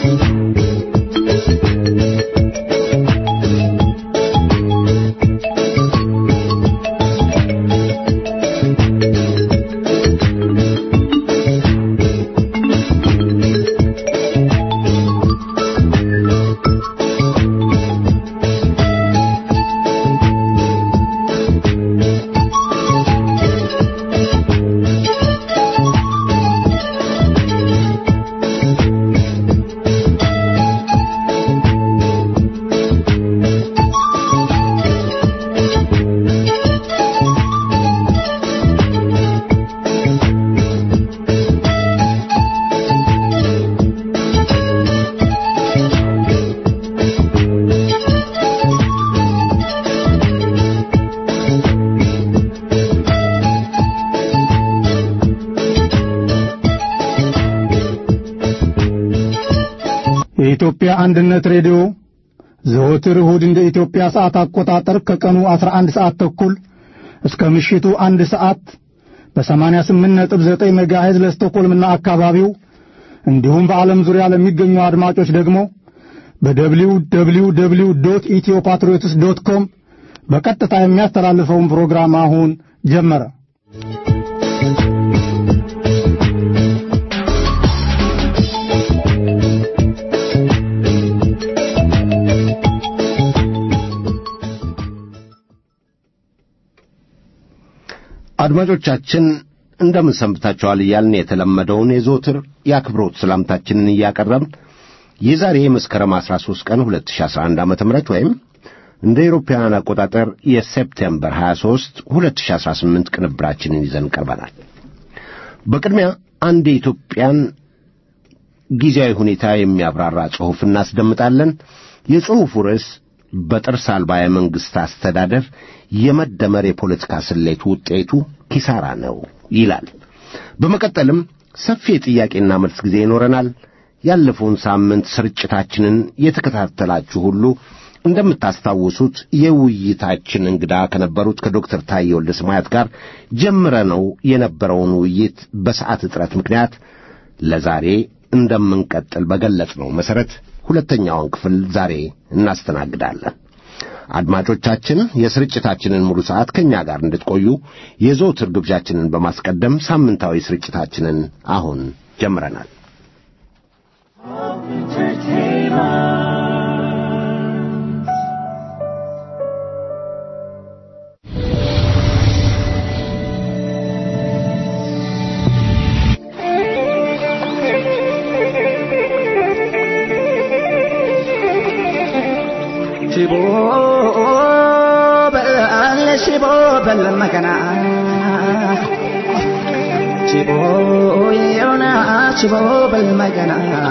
የኢትዮጵያ አንድነት ሬዲዮ ዘወትር እሁድ እንደ ኢትዮጵያ ሰዓት አቆጣጠር ከቀኑ 11 ሰዓት ተኩል እስከ ምሽቱ አንድ ሰዓት በ88.9 ሜጋሄዝ ለስቶኮልምና አካባቢው እንዲሁም በዓለም ዙሪያ ለሚገኙ አድማጮች ደግሞ በደብሊው ደብሊው ደብሊው ዶት ኢትዮ ፓትሪዮትስ ዶት ኮም በቀጥታ የሚያስተላልፈውን ፕሮግራም አሁን ጀመረ። አድማጮቻችን እንደምን ሰንብታችኋል እያልን የተለመደውን የዘወትር የአክብሮት ሰላምታችንን እያቀረብን የዛሬ የመስከረም 13 ቀን 2011 ዓ.ም ወይም እንደ አውሮፓውያን አቆጣጠር የሴፕቴምበር 23 2018 ቅንብራችንን ይዘን ቀርበናል። በቅድሚያ አንድ የኢትዮጵያን ጊዜያዊ ሁኔታ የሚያብራራ ጽሑፍ እናስደምጣለን። የጽሑፉ ርዕስ በጥርስ አልባ የመንግሥት አስተዳደር የመደመር የፖለቲካ ስሌት ውጤቱ ኪሳራ ነው ይላል። በመቀጠልም ሰፊ የጥያቄና መልስ ጊዜ ይኖረናል። ያለፈውን ሳምንት ስርጭታችንን የተከታተላችሁ ሁሉ እንደምታስታውሱት የውይይታችን እንግዳ ከነበሩት ከዶክተር ታዬ ወልደ ሰማያት ጋር ጀምረነው የነበረውን ውይይት በሰዓት እጥረት ምክንያት ለዛሬ እንደምንቀጥል በገለጽነው መሠረት ሁለተኛውን ክፍል ዛሬ እናስተናግዳለን። አድማጮቻችን የስርጭታችንን ሙሉ ሰዓት ከእኛ ጋር እንድትቆዩ የዘወትር ግብዣችንን በማስቀደም ሳምንታዊ ስርጭታችንን አሁን ጀምረናል። ሽቦ በል ሽቦ በል መከና ሽቦ የሆነ ሽቦ በል መከና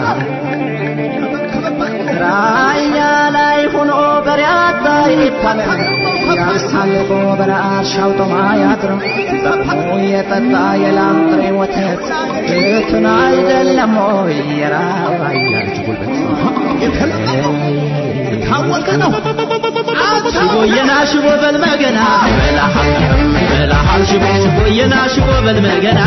ራያ ላይ ሆኖ በሪያታ ይታለል ያሳልፎ በራሻው ጦማ ያድረው ደግሞ የጠጣ የላም ጥሬ ወተት እቱን አይደለም ወይ የራያ ልጅ ጉልበት ታወቀ ነው ሽቦየና ሽቦ በልመገና በላሃል ሽቦ ሽቦየና ሽቦ በልመገና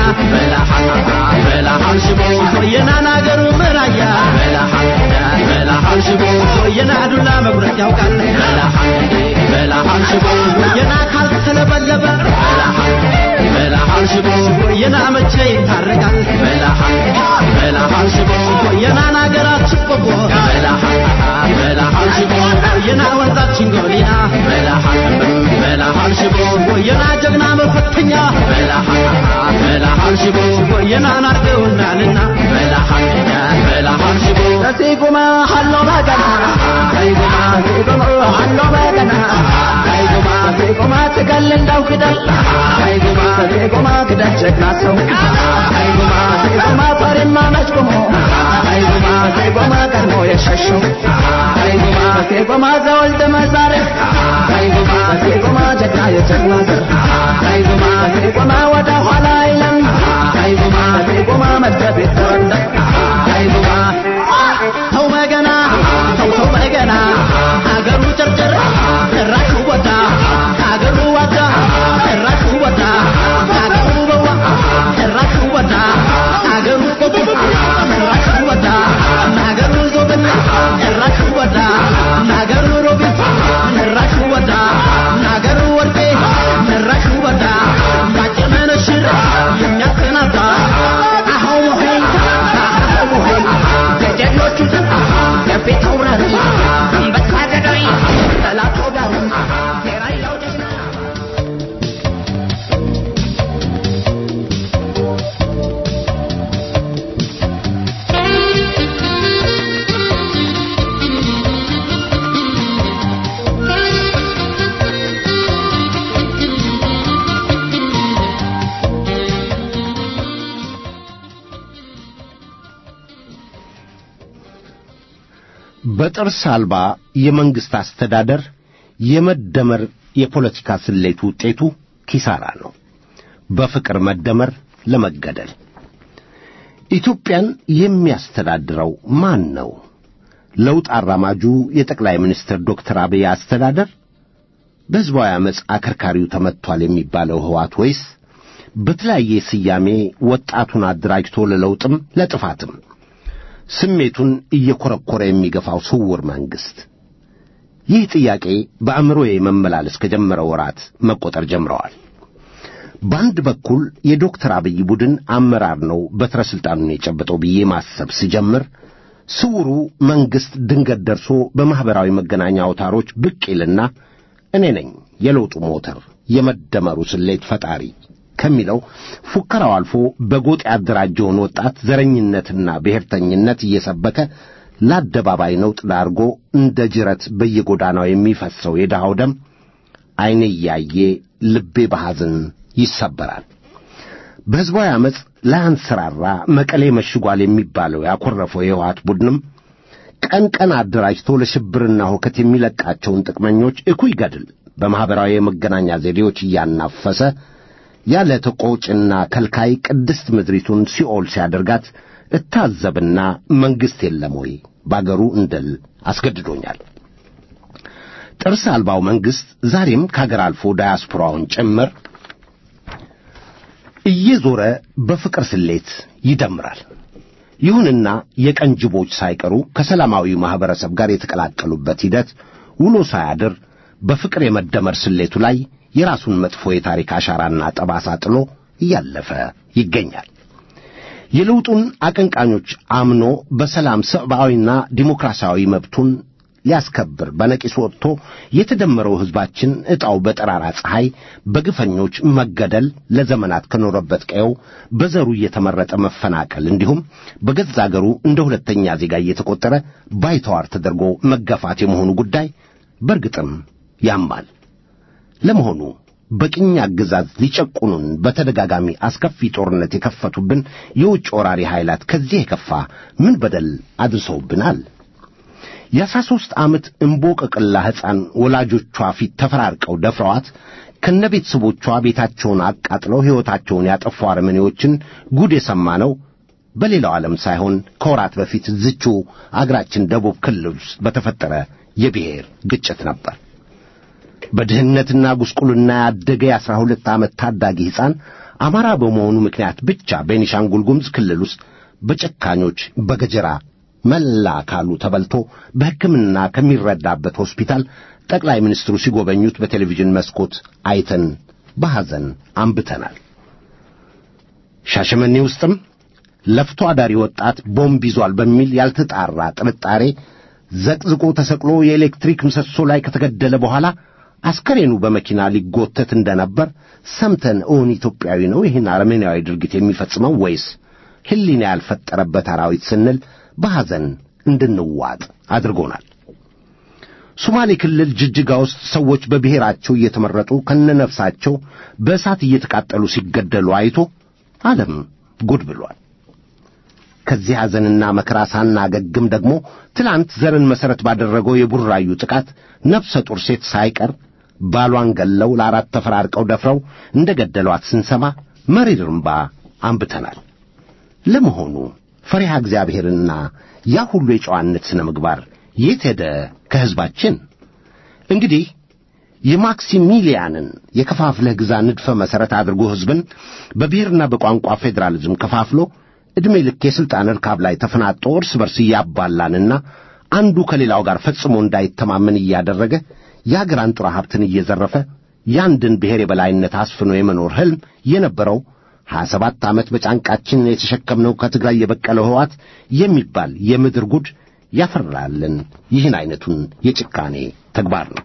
በላሃል ሽቦ ሽቦየና ናገሩ ምራያ በላሃል ሽቦ ሽቦየና ዱላ መጉረጥ ያውቃል በላሃል ሽቦ ሽቦየና ካልተለበለበ በላሃል ሽቦ ሽቦየና መቼ ይታረቃል በላሃል ሽቦ ሽቦየና ናገራችን ቆቦ በላሃል ሽቦ ሽቦየና ወንዛችን ጎሊና በላሃል ሽቦ ሽቦየና ጀግና መፈተኛ በላሃል ሽቦ ሽቦየና ናርገውናልና በላሃል ሽቦ ሲጉማ ሀሎ መገና ሲጉማ ሲጉማ ሀሎ መገና ሲጉማ ሲጉማ ትገል እንዳው ክደል ሲጉማ ሲጉማ ክደል ጀግና ሰው ሲጉማ ሲጉማ ፈሪማ መች ቆሞ ሲጉማ ሲጉማ ቀድሞ የሸሸው ሲጉማ ሲጉማ ዘወልደ መዛረ ሲጉማ ሲጉማ ጀግና የጀግና ዘር ሲጉማ ሲጉማ ወደ ኋላ አይለም ሲጉማ ሲጉማ መደብ የተረዳ ሲጉማ ተው መገና ተው ተው መገና አገሩ ጨርጨር ጭራሹ ወዳ አገሩ ወዳ ጭራሹ ወዳ አገሩ በዋ ጭራሹ ወዳ አገሩ ቆቦ ጭራሹ ወዳ አገሩ ዞ በጥርስ አልባ የመንግሥት አስተዳደር የመደመር የፖለቲካ ስሌት ውጤቱ ኪሳራ ነው። በፍቅር መደመር ለመገደል ኢትዮጵያን የሚያስተዳድረው ማን ነው? ለውጥ አራማጁ የጠቅላይ ሚኒስትር ዶክተር አብይ አስተዳደር በሕዝባዊ ዓመፅ አከርካሪው ተመትቷል የሚባለው ሕዋት ወይስ በተለያየ ስያሜ ወጣቱን አደራጅቶ ለለውጥም ለጥፋትም ስሜቱን እየኰረኰረ የሚገፋው ስውር መንግሥት? ይህ ጥያቄ በአእምሮዬ መመላለስ ከጀመረ ወራት መቆጠር ጀምረዋል። በአንድ በኩል የዶክተር አብይ ቡድን አመራር ነው በትረ ሥልጣኑን የጨበጠው ብዬ ማሰብ ስጀምር ስውሩ መንግሥት ድንገት ደርሶ በማኅበራዊ መገናኛ አውታሮች ብቅ ይልና እኔ ነኝ የለውጡ ሞተር የመደመሩ ስሌት ፈጣሪ ከሚለው ፉከራው አልፎ በጎጥ ያደራጀውን ወጣት ዘረኝነትና ብሔርተኝነት እየሰበከ ለአደባባይ ነውጥ ዳርጎ እንደ ጅረት በየጎዳናው የሚፈሰው የድሃው ደም ዐይኔ እያየ ልቤ በሐዘን ይሰበራል። በሕዝባዊ ዓመፅ ላያንሰራራ መቀሌ መሽጓል የሚባለው ያኰረፈው የሕወሓት ቡድንም ቀን ቀን አደራጅቶ ለሽብርና ሁከት የሚለቃቸውን ጥቅመኞች እኩይ ገድል በማኅበራዊ የመገናኛ ዘዴዎች እያናፈሰ ያለ ተቆጭና ከልካይ ቅድስት ምድሪቱን ሲኦል ሲያደርጋት እታዘብና መንግሥት የለም ወይ ባገሩ እንደል አስገድዶኛል። ጥርስ አልባው መንግሥት ዛሬም ከአገር አልፎ ዳያስፖራውን ጭምር እየዞረ በፍቅር ስሌት ይደምራል። ይሁንና የቀን ጅቦች ሳይቀሩ ከሰላማዊ ማኅበረሰብ ጋር የተቀላቀሉበት ሂደት ውሎ ሳያድር በፍቅር የመደመር ስሌቱ ላይ የራሱን መጥፎ የታሪክ አሻራና ጠባሳ ጥሎ እያለፈ ይገኛል። የለውጡን አቀንቃኞች አምኖ በሰላም ሰብአዊና ዲሞክራሲያዊ መብቱን ሊያስከብር በነቂስ ወጥቶ የተደመረው ሕዝባችን ዕጣው በጠራራ ፀሐይ በግፈኞች መገደል፣ ለዘመናት ከኖረበት ቀየው በዘሩ እየተመረጠ መፈናቀል፣ እንዲሁም በገዛ አገሩ እንደ ሁለተኛ ዜጋ እየተቆጠረ ባይተዋር ተደርጎ መገፋት የመሆኑ ጉዳይ በርግጥም ያማል። ለመሆኑ በቅኝ አገዛዝ ሊጨቁኑን በተደጋጋሚ አስከፊ ጦርነት የከፈቱብን የውጭ ወራሪ ኃይላት ከዚህ የከፋ ምን በደል አድርሰውብናል? የአስራ ሦስት ዓመት እምቦቀቅላ ሕፃን ወላጆቿ ፊት ተፈራርቀው ደፍረዋት ከነ ቤተሰቦቿ ቤታቸውን አቃጥለው ሕይወታቸውን ያጠፉ አረመኔዎችን ጉድ የሰማነው በሌላው ዓለም ሳይሆን ከወራት በፊት ዝቹ አገራችን ደቡብ ክልል ውስጥ በተፈጠረ የብሔር ግጭት ነበር። በድህነትና ጉስቁልና ያደገ የአስራ ሁለት ዓመት ታዳጊ ሕፃን አማራ በመሆኑ ምክንያት ብቻ ቤኒሻንጉል ጉሙዝ ክልል ውስጥ በጨካኞች በገጀራ መላ አካሉ ተበልቶ በሕክምና ከሚረዳበት ሆስፒታል ጠቅላይ ሚኒስትሩ ሲጎበኙት በቴሌቪዥን መስኮት አይተን በሐዘን አንብተናል። ሻሸመኔ ውስጥም ለፍቶ አዳሪ ወጣት ቦምብ ይዟል በሚል ያልተጣራ ጥርጣሬ ዘቅዝቆ ተሰቅሎ የኤሌክትሪክ ምሰሶ ላይ ከተገደለ በኋላ አስከሬኑ በመኪና ሊጎተት እንደነበር ሰምተን እውን ኢትዮጵያዊ ነው ይህን አረመኔያዊ ድርጊት የሚፈጽመው ወይስ ሕሊና ያልፈጠረበት አራዊት ስንል በሐዘን እንድንዋጥ አድርጎናል። ሶማሌ ክልል ጅጅጋ ውስጥ ሰዎች በብሔራቸው እየተመረጡ ከነነፍሳቸው በእሳት እየተቃጠሉ ሲገደሉ አይቶ ዓለም ጉድ ብሏል። ከዚህ ሐዘንና መከራ ሳናገግም ደግሞ ትላንት ዘርን መሠረት ባደረገው የቡራዩ ጥቃት ነፍሰ ጡር ሴት ሳይቀር ባሏን ገለው ለአራት ተፈራርቀው ደፍረው እንደ ገደሏት ስንሰማ መሪር እምባ አንብተናል። ለመሆኑ ፈሪሃ እግዚአብሔርና ያ ሁሉ የጨዋነት ሥነ ምግባር የት ሄደ ከሕዝባችን? እንግዲህ የማክሲሚሊያንን የከፋፍለህ ግዛ ንድፈ መሠረት አድርጎ ሕዝብን በብሔርና በቋንቋ ፌዴራሊዝም ከፋፍሎ ዕድሜ ልክ የሥልጣን ርካብ ላይ ተፈናጦ እርስ በርስ እያባላንና አንዱ ከሌላው ጋር ፈጽሞ እንዳይተማመን እያደረገ የአገር አንጡራ ሀብትን እየዘረፈ የአንድን ብሔር የበላይነት አስፍኖ የመኖር ሕልም የነበረው ሀያ ሰባት ዓመት በጫንቃችን የተሸከምነው ከትግራይ የበቀለው ሕወሓት የሚባል የምድር ጉድ ያፈራልን ይህን ዐይነቱን የጭካኔ ተግባር ነው።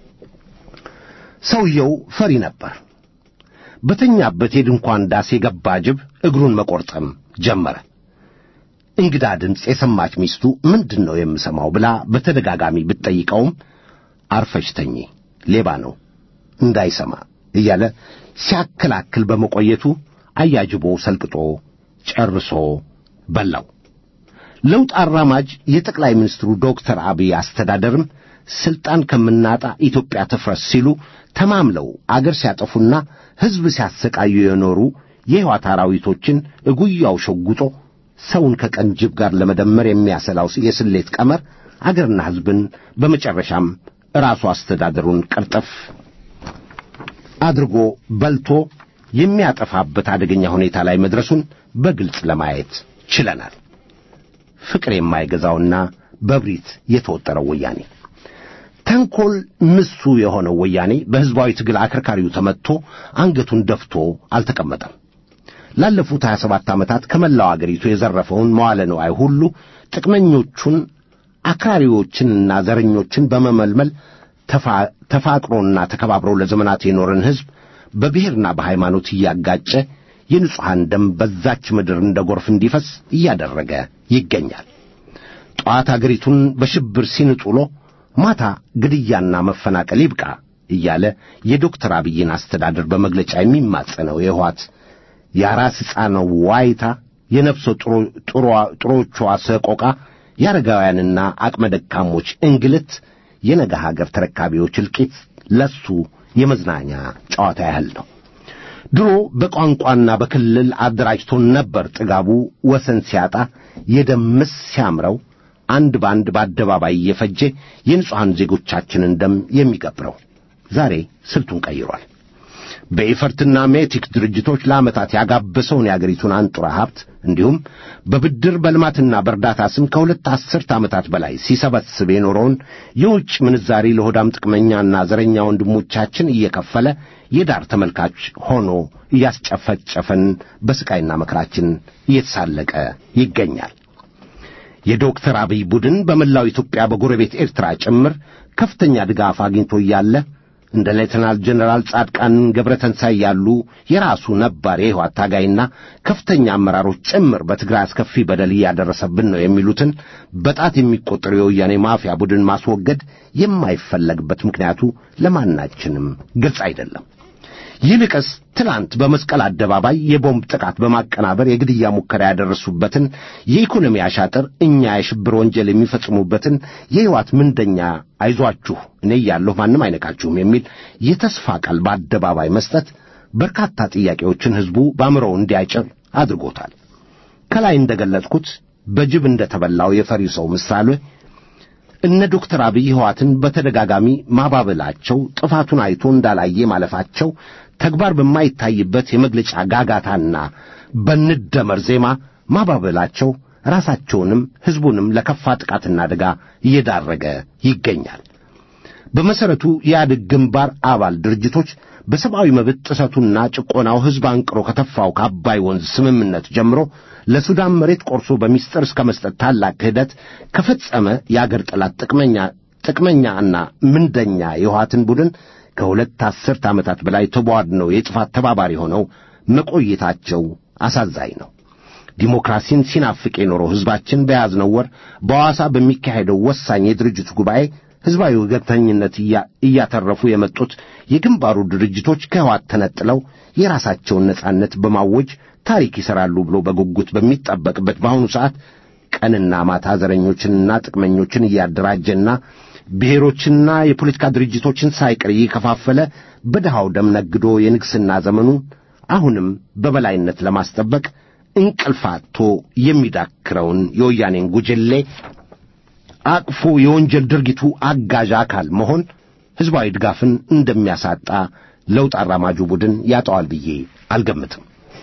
ሰውየው ፈሪ ነበር። በተኛበት የድንኳን ዳስ የገባ ጅብ እግሩን መቈርጠም ጀመረ። እንግዳ ድምፅ የሰማች ሚስቱ ምንድን ነው የምሰማው ብላ በተደጋጋሚ ብትጠይቀውም አርፈሽ ተኚ፣ ሌባ ነው እንዳይሰማ እያለ ሲያከላክል በመቆየቱ አያጅቦ ሰልቅጦ ጨርሶ በላው። ለውጥ አራማጅ የጠቅላይ ሚኒስትሩ ዶክተር አብይ አስተዳደርም ስልጣን ከምናጣ ኢትዮጵያ ትፍረስ ሲሉ ተማምለው አገር ሲያጠፉና ሕዝብ ሲያሰቃዩ የኖሩ የሕይወት አራዊቶችን እጉያው ሸጉጦ ሰውን ከቀን ጅብ ጋር ለመደመር የሚያሰላው የስሌት ቀመር አገርና ሕዝብን በመጨረሻም ራሱ አስተዳደሩን ቀርጠፍ አድርጎ በልቶ የሚያጠፋበት አደገኛ ሁኔታ ላይ መድረሱን በግልጽ ለማየት ችለናል። ፍቅር የማይገዛውና በብሪት የተወጠረው ወያኔ ተንኰል ምሱ የሆነው ወያኔ በሕዝባዊ ትግል አከርካሪው ተመትቶ አንገቱን ደፍቶ አልተቀመጠም። ላለፉት 27 ዓመታት ከመላው አገሪቱ የዘረፈውን መዋለ ንዋይ ሁሉ ጥቅመኞቹን አክራሪዎችንና ዘረኞችን በመመልመል ተፋቅሮና ተከባብረው ለዘመናት የኖረን ሕዝብ በብሔርና በሃይማኖት እያጋጨ የንጹሐን ደም በዛች ምድር እንደ ጎርፍ እንዲፈስ እያደረገ ይገኛል። ጠዋት አገሪቱን በሽብር ሲንጡሎ ማታ ግድያና መፈናቀል ይብቃ እያለ የዶክተር አብይን አስተዳደር በመግለጫ የሚማጸነው የህዋት የአራስ ሕፃነው ዋይታ፣ የነፍሰ ጥሮቿ ሰቆቃ፣ የአረጋውያንና አቅመ ደካሞች እንግልት፣ የነገ ሀገር ተረካቢዎች እልቂት ለሱ የመዝናኛ ጨዋታ ያህል ነው። ድሮ በቋንቋና በክልል አደራጅቶን ነበር ጥጋቡ ወሰን ሲያጣ የደምስ ሲያምረው አንድ በአንድ በአደባባይ እየፈጀ የንጹሐን ዜጎቻችንን ደም የሚቀብረው ዛሬ ስልቱን ቀይሯል። በኢፈርትና ሜቲክ ድርጅቶች ለዓመታት ያጋበሰውን የአገሪቱን አንጡራ ሀብት እንዲሁም በብድር በልማትና በእርዳታ ስም ከሁለት አስርት ዓመታት በላይ ሲሰበስብ የኖረውን የውጭ ምንዛሪ ለሆዳም ጥቅመኛና ዘረኛ ወንድሞቻችን እየከፈለ የዳር ተመልካች ሆኖ እያስጨፈጨፈን በስቃይና መከራችን እየተሳለቀ ይገኛል። የዶክተር አብይ ቡድን በመላው ኢትዮጵያ በጎረቤት ኤርትራ ጭምር ከፍተኛ ድጋፍ አግኝቶ እያለ እንደ ሌተናል ጀነራል ጻድቃን ገብረተንሳይ ያሉ የራሱ ነባር የሕይወት ታጋይና ከፍተኛ አመራሮች ጭምር በትግራይ አስከፊ በደል እያደረሰብን ነው የሚሉትን በጣት የሚቆጠሩ የወያኔ ማፊያ ቡድን ማስወገድ የማይፈለግበት ምክንያቱ ለማናችንም ግልጽ አይደለም። ይልቅስ ትላንት በመስቀል አደባባይ የቦምብ ጥቃት በማቀናበር የግድያ ሙከራ ያደረሱበትን የኢኮኖሚ አሻጥር እኛ የሽብር ወንጀል የሚፈጽሙበትን የሕይወት ምንደኛ አይዟችሁ እኔ እያለሁ ማንም አይነካችሁም የሚል የተስፋ ቃል በአደባባይ መስጠት በርካታ ጥያቄዎችን ሕዝቡ በአእምሮው እንዲያጭር አድርጎታል። ከላይ እንደገለጽኩት በጅብ እንደተበላው የፈሪ ሰው ምሳሌ እነ ዶክተር አብይ ሕዋትን በተደጋጋሚ ማባበላቸው ጥፋቱን አይቶ እንዳላየ ማለፋቸው ተግባር በማይታይበት የመግለጫ ጋጋታና በንደመር ዜማ ማባበላቸው ራሳቸውንም ሕዝቡንም ለከፋ ጥቃትና አደጋ እየዳረገ ይገኛል። በመሠረቱ የኢህአዴግ ግንባር አባል ድርጅቶች በሰብአዊ መብት ጥሰቱና ጭቆናው ሕዝብ አንቅሮ ከተፋው ከአባይ ወንዝ ስምምነት ጀምሮ ለሱዳን መሬት ቆርሶ በሚስጥር እስከ መስጠት ታላቅ ክህደት ከፈጸመ የአገር ጠላት ጥቅመኛ ጥቅመኛና ምንደኛ የውሃትን ቡድን ከሁለት አስርት ዓመታት በላይ ተቧድነው የጥፋት ተባባሪ ሆነው መቆየታቸው አሳዛኝ ነው። ዲሞክራሲን ሲናፍቅ የኖረው ሕዝባችን በያዝነው ወር በሐዋሳ በሚካሄደው ወሳኝ የድርጅቱ ጉባኤ ሕዝባዊ ወገንተኝነት እያተረፉ የመጡት የግንባሩ ድርጅቶች ከሕወሓት ተነጥለው የራሳቸውን ነጻነት በማወጅ ታሪክ ይሠራሉ ብሎ በጉጉት በሚጠበቅበት በአሁኑ ሰዓት ቀንና ማታ ዘረኞችንና ጥቅመኞችን እያደራጀና ብሔሮችንና የፖለቲካ ድርጅቶችን ሳይቀር እየከፋፈለ በድሃው ደም ነግዶ የንግሥና ዘመኑን አሁንም በበላይነት ለማስጠበቅ እንቅልፋቶ የሚዳክረውን የወያኔን ጉጅሌ አቅፎ የወንጀል ድርጊቱ አጋዥ አካል መሆን ሕዝባዊ ድጋፍን እንደሚያሳጣ ለውጥ አራማጁ ቡድን ያጠዋል ብዬ አልገምትም።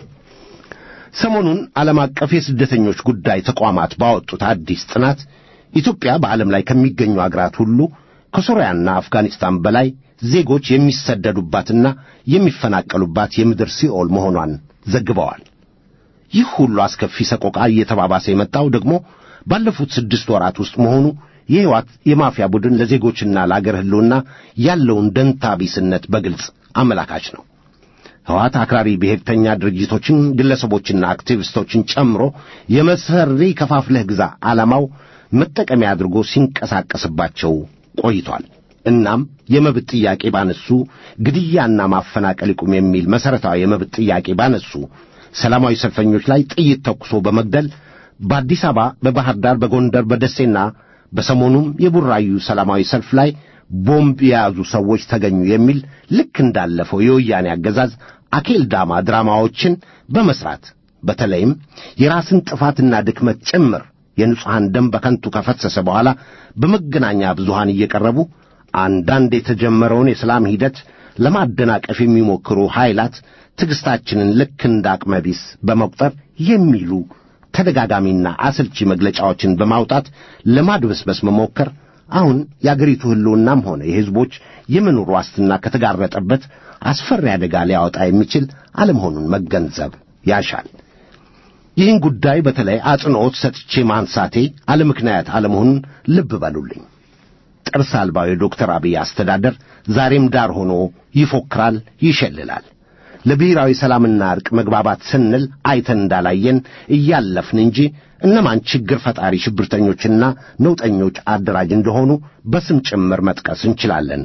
ሰሞኑን ዓለም አቀፍ የስደተኞች ጉዳይ ተቋማት ባወጡት አዲስ ጥናት ኢትዮጵያ በዓለም ላይ ከሚገኙ አገራት ሁሉ ከሶርያና አፍጋኒስታን በላይ ዜጎች የሚሰደዱባትና የሚፈናቀሉባት የምድር ሲኦል መሆኗን ዘግበዋል። ይህ ሁሉ አስከፊ ሰቆቃ እየተባባሰ የመጣው ደግሞ ባለፉት ስድስት ወራት ውስጥ መሆኑ የሕይወት የማፊያ ቡድን ለዜጎችና ለአገር ሕልውና ያለውን ደንታ ቢስነት በግልጽ አመላካች ነው። ሕወሓት አክራሪ ብሔርተኛ ድርጅቶችን፣ ግለሰቦችና አክቲቪስቶችን ጨምሮ የመሰሪ ከፋፍለህ ግዛ ዓላማው መጠቀሚያ አድርጎ ሲንቀሳቀስባቸው ቆይቷል። እናም የመብት ጥያቄ ባነሱ ግድያና ማፈናቀል ይቁም የሚል መሠረታዊ የመብት ጥያቄ ባነሱ ሰላማዊ ሰልፈኞች ላይ ጥይት ተኩሶ በመግደል በአዲስ አበባ፣ በባህር ዳር፣ በጎንደር፣ በደሴና በሰሞኑም የቡራዩ ሰላማዊ ሰልፍ ላይ ቦምብ የያዙ ሰዎች ተገኙ የሚል ልክ እንዳለፈው የወያኔ አገዛዝ አኬል ዳማ ድራማዎችን በመስራት በተለይም የራስን ጥፋትና ድክመት ጭምር የንጹሐን ደም በከንቱ ከፈሰሰ በኋላ በመገናኛ ብዙሃን እየቀረቡ አንዳንድ የተጀመረውን የሰላም ሂደት ለማደናቀፍ የሚሞክሩ ኃይላት ትዕግሥታችንን ልክ እንደ አቅመቢስ በመቁጠር የሚሉ ተደጋጋሚና አሰልቺ መግለጫዎችን በማውጣት ለማድበስበስ መሞከር አሁን የአገሪቱ ሕልውናም ሆነ የሕዝቦች የመኖር ዋስትና ከተጋረጠበት አስፈሪ አደጋ ሊያወጣ የሚችል አለመሆኑን መገንዘብ ያሻል። ይህን ጉዳይ በተለይ አጽንዖት ሰጥቼ ማንሳቴ አለ ምክንያት አለመሆኑን ልብ በሉልኝ። ጥርስ አልባው የዶክተር አብይ አስተዳደር ዛሬም ዳር ሆኖ ይፎክራል፣ ይሸልላል። ለብሔራዊ ሰላምና ዕርቅ መግባባት ስንል አይተን እንዳላየን እያለፍን እንጂ እነማን ችግር ፈጣሪ ሽብርተኞችና ነውጠኞች አደራጅ እንደሆኑ በስም ጭምር መጥቀስ እንችላለን።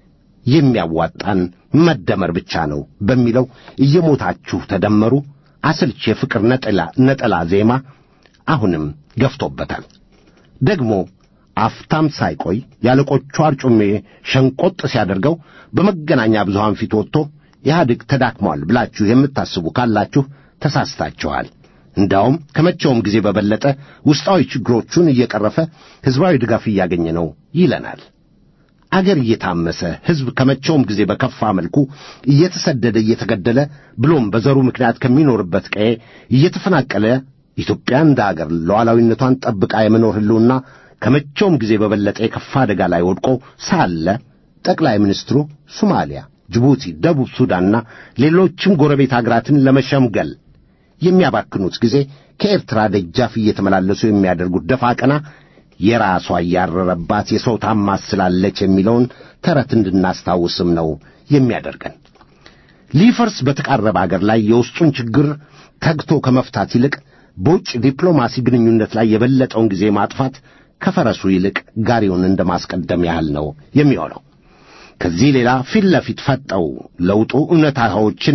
የሚያዋጣን መደመር ብቻ ነው በሚለው እየሞታችሁ ተደመሩ አሰልች የፍቅር ነጠላ ነጠላ ዜማ አሁንም ገፍቶበታል። ደግሞ አፍታም ሳይቆይ ያለቆቹ አርጩሜ ሸንቆጥ ሲያደርገው በመገናኛ ብዙሃን ፊት ወጥቶ ኢህአዴግ ተዳክሟል ብላችሁ የምታስቡ ካላችሁ ተሳስታችኋል። እንዳውም ከመቼውም ጊዜ በበለጠ ውስጣዊ ችግሮቹን እየቀረፈ ሕዝባዊ ድጋፍ እያገኘ ነው ይለናል። አገር እየታመሰ ሕዝብ ከመቼውም ጊዜ በከፋ መልኩ እየተሰደደ እየተገደለ ብሎም በዘሩ ምክንያት ከሚኖርበት ቀዬ እየተፈናቀለ ኢትዮጵያ እንደ አገር ሉዓላዊነቷን ጠብቃ የመኖር ሕልውና ከመቼውም ጊዜ በበለጠ የከፋ አደጋ ላይ ወድቆ ሳለ ጠቅላይ ሚኒስትሩ ሶማሊያ፣ ጅቡቲ፣ ደቡብ ሱዳንና ሌሎችም ጎረቤት አገራትን ለመሸምገል የሚያባክኑት ጊዜ ከኤርትራ ደጃፍ እየተመላለሱ የሚያደርጉት ደፋ ቀና የራሷ እያረረባት የሰው ታማስላለች የሚለውን ተረት እንድናስታውስም ነው የሚያደርገን። ሊፈርስ በተቃረበ አገር ላይ የውስጡን ችግር ተግቶ ከመፍታት ይልቅ በውጭ ዲፕሎማሲ ግንኙነት ላይ የበለጠውን ጊዜ ማጥፋት ከፈረሱ ይልቅ ጋሪውን እንደ ማስቀደም ያህል ነው የሚሆነው። ከዚህ ሌላ ፊት ለፊት ፈጠው ለውጡ እውነታዎችን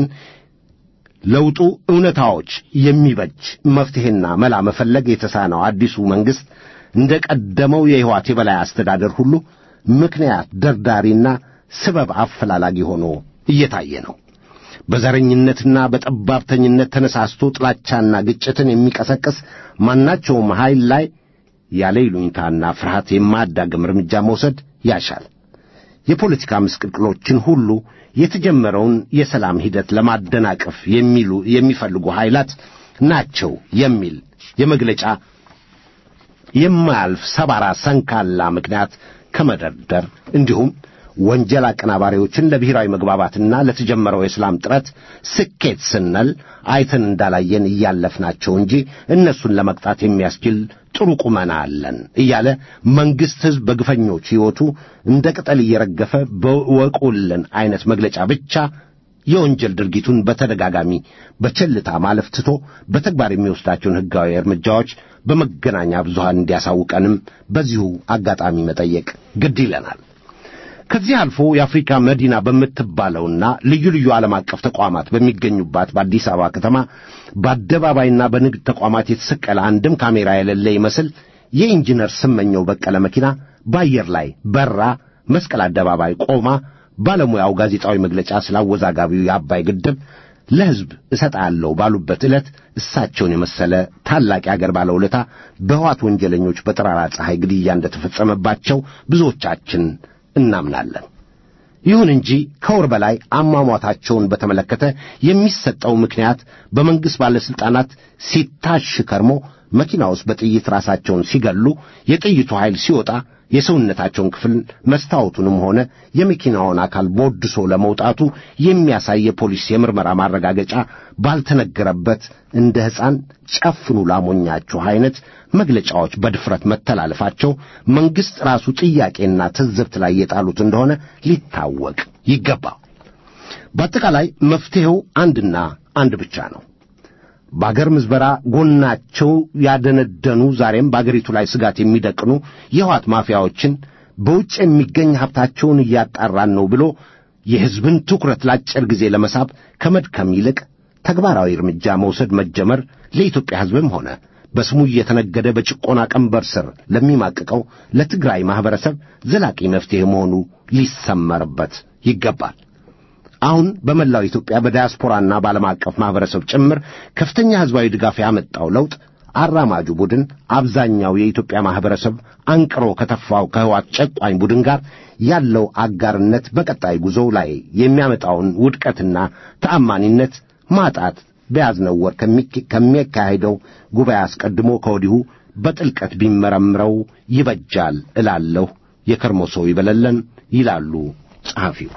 ለውጡ እውነታዎች የሚበጅ መፍትሔና መላ መፈለግ የተሳነው አዲሱ መንግሥት እንደ ቀደመው የሕይወት የበላይ አስተዳደር ሁሉ ምክንያት ደርዳሪና ስበብ አፈላላጊ ሆኖ እየታየ ነው። በዘረኝነትና በጠባብተኝነት ተነሳስቶ ጥላቻና ግጭትን የሚቀሰቅስ ማናቸውም ኃይል ላይ ያለ ይሉኝታና ፍርሃት የማያዳግም እርምጃ መውሰድ ያሻል። የፖለቲካ ምስቅልቅሎችን ሁሉ የተጀመረውን የሰላም ሂደት ለማደናቀፍ የሚሉ የሚፈልጉ ኃይላት ናቸው የሚል የመግለጫ የማያልፍ ሰባራ ሰንካላ ምክንያት ከመደርደር እንዲሁም ወንጀል አቀናባሪዎችን ለብሔራዊ መግባባትና ለተጀመረው የሰላም ጥረት ስኬት ስንል አይተን እንዳላየን እያለፍናቸው እንጂ እነሱን ለመቅጣት የሚያስችል ጥሩ ቁመና አለን እያለ መንግሥት ሕዝብ በግፈኞች ሕይወቱ እንደ ቅጠል እየረገፈ በወቁልን ዐይነት መግለጫ ብቻ የወንጀል ድርጊቱን በተደጋጋሚ በቸልታ ማለፍ ትቶ በተግባር የሚወስዳቸውን ሕጋዊ እርምጃዎች በመገናኛ ብዙሃን እንዲያሳውቀንም በዚሁ አጋጣሚ መጠየቅ ግድ ይለናል። ከዚህ አልፎ የአፍሪካ መዲና በምትባለውና ልዩ ልዩ ዓለም አቀፍ ተቋማት በሚገኙባት በአዲስ አበባ ከተማ በአደባባይና በንግድ ተቋማት የተሰቀለ አንድም ካሜራ የሌለ ይመስል የኢንጂነር ስመኘው በቀለ መኪና በአየር ላይ በራ መስቀል አደባባይ ቆማ ባለሙያው ጋዜጣዊ መግለጫ ስላወዛጋቢው የአባይ ግድብ ለሕዝብ እሰጣለሁ ባሉበት ዕለት እሳቸውን የመሰለ ታላቅ የአገር ባለውለታ በሕዋት ወንጀለኞች በጠራራ ፀሐይ ግድያ እንደተፈጸመባቸው ብዙዎቻችን እናምናለን። ይሁን እንጂ ከወር በላይ አሟሟታቸውን በተመለከተ የሚሰጠው ምክንያት በመንግሥት ባለሥልጣናት ሲታሽ ከርሞ መኪና ውስጥ በጥይት ራሳቸውን ሲገሉ የጥይቱ ኃይል ሲወጣ የሰውነታቸውን ክፍል መስታወቱንም ሆነ የመኪናውን አካል ቦድሶ ለመውጣቱ የሚያሳይ የፖሊስ የምርመራ ማረጋገጫ ባልተነገረበት እንደ ሕፃን ጨፍኑ ላሞኛችሁ ዐይነት መግለጫዎች በድፍረት መተላለፋቸው መንግሥት ራሱ ጥያቄና ትዝብት ላይ የጣሉት እንደሆነ ሊታወቅ ይገባል። በአጠቃላይ መፍትሔው አንድና አንድ ብቻ ነው። በአገር ምዝበራ ጎናቸው ያደነደኑ ዛሬም በአገሪቱ ላይ ስጋት የሚደቅኑ የሕወሓት ማፊያዎችን በውጭ የሚገኝ ሀብታቸውን እያጣራን ነው ብሎ የሕዝብን ትኩረት ለአጭር ጊዜ ለመሳብ ከመድከም ይልቅ ተግባራዊ እርምጃ መውሰድ መጀመር ለኢትዮጵያ ሕዝብም ሆነ በስሙ እየተነገደ በጭቆና ቀንበር ስር ለሚማቅቀው ለትግራይ ማኅበረሰብ ዘላቂ መፍትሔ መሆኑ ሊሰመርበት ይገባል። አሁን በመላው ኢትዮጵያ በዲያስፖራና በዓለም አቀፍ ማኅበረሰብ ጭምር ከፍተኛ ሕዝባዊ ድጋፍ ያመጣው ለውጥ አራማጁ ቡድን አብዛኛው የኢትዮጵያ ማኅበረሰብ አንቅሮ ከተፋው ከህዋት ጨቋኝ ቡድን ጋር ያለው አጋርነት በቀጣይ ጉዞው ላይ የሚያመጣውን ውድቀትና ተአማኒነት ማጣት በያዝነው ወር ከሚካሄደው ጉባኤ አስቀድሞ ከወዲሁ በጥልቀት ቢመረምረው ይበጃል እላለሁ። የከርሞ ሰው ይበለለን ይላሉ ጸሐፊው።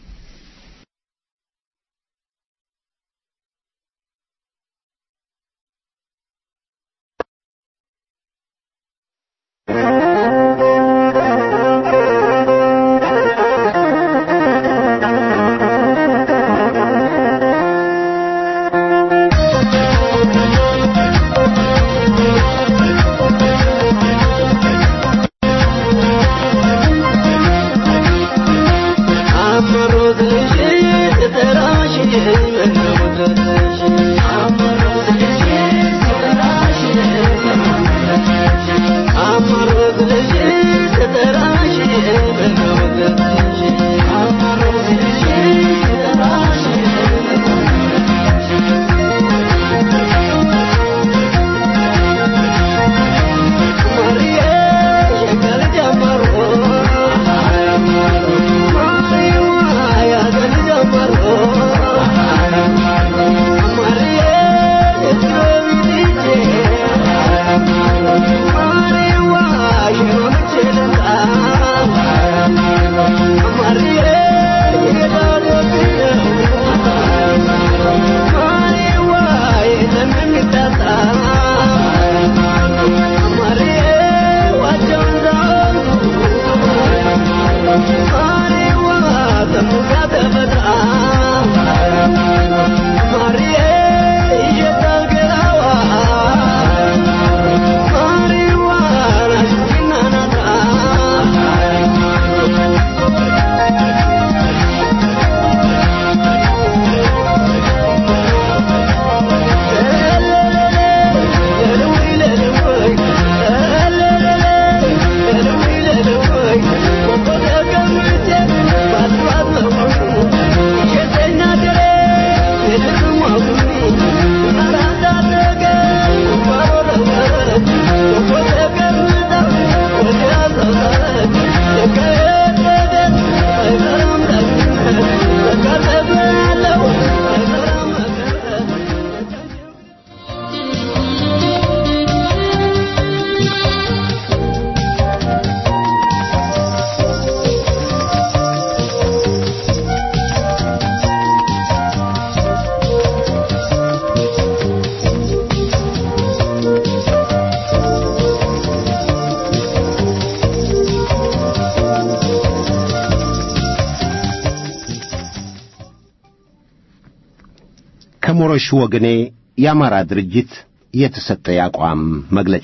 ከሞረሽ ወገኔ የአማራ ድርጅት የተሰጠ የአቋም መግለጫ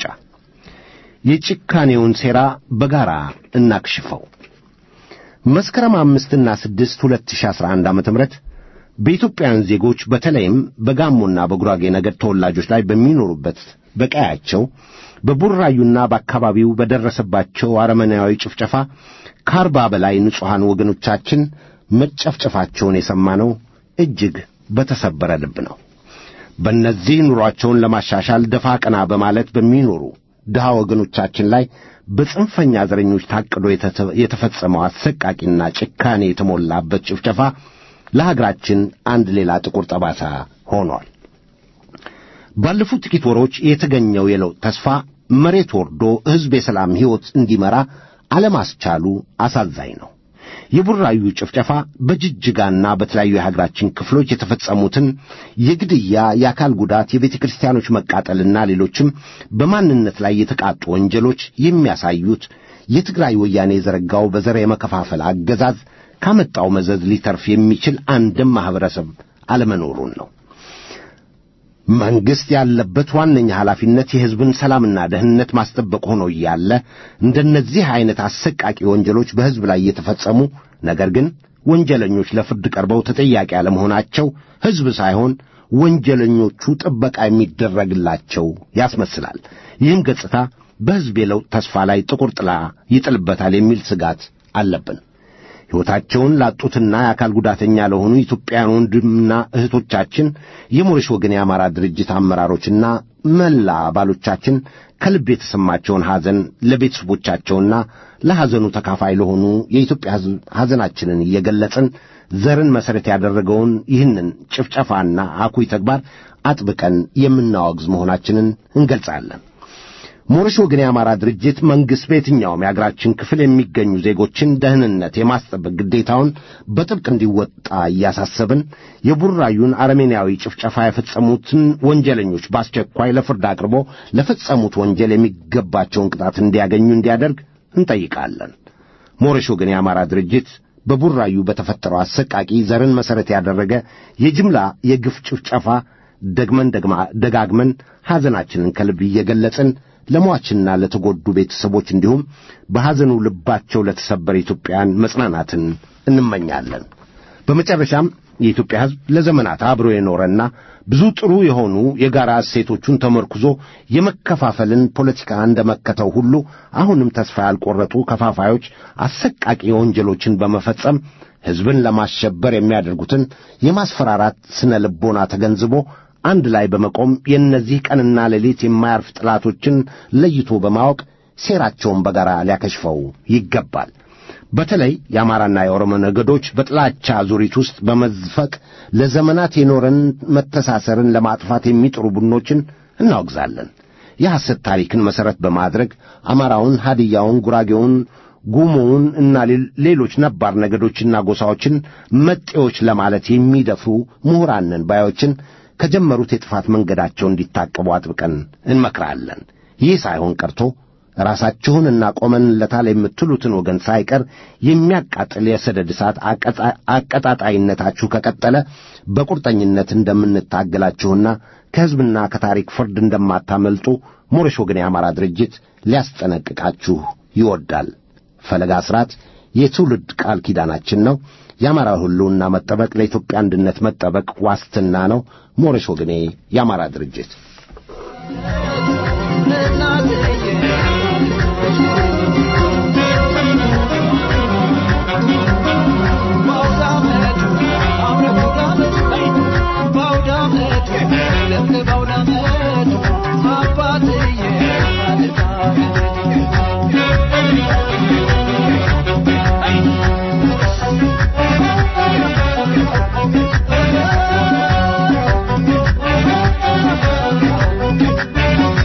የጭካኔውን ሴራ በጋራ እናክሽፈው። መስከረም አምስትና ስድስት ሁለት ሺህ አስራ አንድ ዓመተ ምህረት በኢትዮጵያውያን ዜጎች በተለይም በጋሞና በጉራጌ ነገድ ተወላጆች ላይ በሚኖሩበት በቀያቸው በቡራዩና በአካባቢው በደረሰባቸው አረመናዊ ጭፍጨፋ ከአርባ በላይ ንጹሐን ወገኖቻችን መጨፍጨፋቸውን የሰማነው እጅግ በተሰበረ ልብ ነው። በእነዚህ ኑሯቸውን ለማሻሻል ደፋ ቀና በማለት በሚኖሩ ድሃ ወገኖቻችን ላይ በጽንፈኛ ዘረኞች ታቅዶ የተፈጸመው አሰቃቂና ጭካኔ የተሞላበት ጭፍጨፋ ለሀገራችን አንድ ሌላ ጥቁር ጠባሳ ሆኗል። ባለፉት ጥቂት ወሮች የተገኘው የለውጥ ተስፋ መሬት ወርዶ ሕዝብ የሰላም ሕይወት እንዲመራ አለማስቻሉ አሳዛኝ ነው። የቡራዩ ጭፍጨፋ በጅጅጋና በተለያዩ የሀገራችን ክፍሎች የተፈጸሙትን የግድያ፣ የአካል ጉዳት፣ የቤተ ክርስቲያኖች መቃጠልና ሌሎችም በማንነት ላይ የተቃጡ ወንጀሎች የሚያሳዩት የትግራይ ወያኔ የዘረጋው በዘር የመከፋፈል አገዛዝ ካመጣው መዘዝ ሊተርፍ የሚችል አንድም ማኅበረሰብ አለመኖሩን ነው። መንግሥት ያለበት ዋነኛ ኃላፊነት የሕዝብን ሰላምና ደህንነት ማስጠበቅ ሆኖ እያለ እንደነዚህ ዐይነት አሰቃቂ ወንጀሎች በሕዝብ ላይ እየተፈጸሙ ነገር ግን ወንጀለኞች ለፍርድ ቀርበው ተጠያቂ አለመሆናቸው ሕዝብ ሳይሆን ወንጀለኞቹ ጥበቃ የሚደረግላቸው ያስመስላል። ይህም ገጽታ በሕዝብ የለውጥ ተስፋ ላይ ጥቁር ጥላ ይጥልበታል የሚል ስጋት አለብን። ሕይወታቸውን ላጡትና የአካል ጉዳተኛ ለሆኑ ኢትዮጵያውያን ወንድምና እህቶቻችን የሞረሽ ወገን የአማራ ድርጅት አመራሮችና መላ አባሎቻችን ከልብ የተሰማቸውን ሐዘን ለቤተሰቦቻቸውና ለሐዘኑ ተካፋይ ለሆኑ የኢትዮጵያ ሕዝብ ሐዘናችንን እየገለጽን ዘርን መሠረት ያደረገውን ይህንን ጭፍጨፋና አኩይ ተግባር አጥብቀን የምናወግዝ መሆናችንን እንገልጻለን። ሞረሽ ወገን የአማራ ድርጅት መንግሥት በየትኛውም የአገራችን ክፍል የሚገኙ ዜጎችን ደህንነት የማስጠበቅ ግዴታውን በጥብቅ እንዲወጣ እያሳሰብን የቡራዩን አረሜናዊ ጭፍጨፋ የፈጸሙትን ወንጀለኞች በአስቸኳይ ለፍርድ አቅርቦ ለፈጸሙት ወንጀል የሚገባቸውን ቅጣት እንዲያገኙ እንዲያደርግ እንጠይቃለን። ሞረሽ ወገን የአማራ ድርጅት በቡራዩ በተፈጠረው አሰቃቂ ዘርን መሠረት ያደረገ የጅምላ የግፍ ጭፍጨፋ ደግመን ደጋግመን ሐዘናችንን ከልብ እየገለጽን ለሟችና ለተጎዱ ቤተሰቦች እንዲሁም በሐዘኑ ልባቸው ለተሰበረ ኢትዮጵያን መጽናናትን እንመኛለን። በመጨረሻም የኢትዮጵያ ሕዝብ ለዘመናት አብሮ የኖረና ብዙ ጥሩ የሆኑ የጋራ እሴቶቹን ተመርኩዞ የመከፋፈልን ፖለቲካ እንደመከተው ሁሉ አሁንም ተስፋ ያልቆረጡ ከፋፋዮች አሰቃቂ ወንጀሎችን በመፈጸም ሕዝብን ለማሸበር የሚያደርጉትን የማስፈራራት ስነ ልቦና ተገንዝቦ አንድ ላይ በመቆም የእነዚህ ቀንና ሌሊት የማያርፍ ጠላቶችን ለይቶ በማወቅ ሴራቸውን በጋራ ሊያከሽፈው ይገባል። በተለይ የአማራና የኦሮሞ ነገዶች በጥላቻ ዙሪት ውስጥ በመዝፈቅ ለዘመናት የኖረን መተሳሰርን ለማጥፋት የሚጥሩ ቡድኖችን እናወግዛለን። የሐሰት ታሪክን መሠረት በማድረግ አማራውን፣ ሀዲያውን፣ ጉራጌውን፣ ጉሞውን እና ሌሎች ነባር ነገዶችና ጎሳዎችን መጤዎች ለማለት የሚደፍሩ ምሁራንን ባዮችን ከጀመሩት የጥፋት መንገዳቸው እንዲታቀቡ አጥብቀን እንመክራለን። ይህ ሳይሆን ቀርቶ ራሳችሁንና ቆመንለታል የምትሉትን ወገን ሳይቀር የሚያቃጥል የሰደድ እሳት አቀጣጣይነታችሁ ከቀጠለ በቁርጠኝነት እንደምንታገላችሁና ከሕዝብና ከታሪክ ፍርድ እንደማታመልጡ ሞረሽ ወገን የአማራ ድርጅት ሊያስጠነቅቃችሁ ይወዳል። ፈለጋ አስራት የትውልድ ቃል ኪዳናችን ነው። የአማራ ሕልውና መጠበቅ ለኢትዮጵያ አንድነት መጠበቅ ዋስትና ነው። ሞረሽ ወገኔ የአማራ ድርጅት Thank you.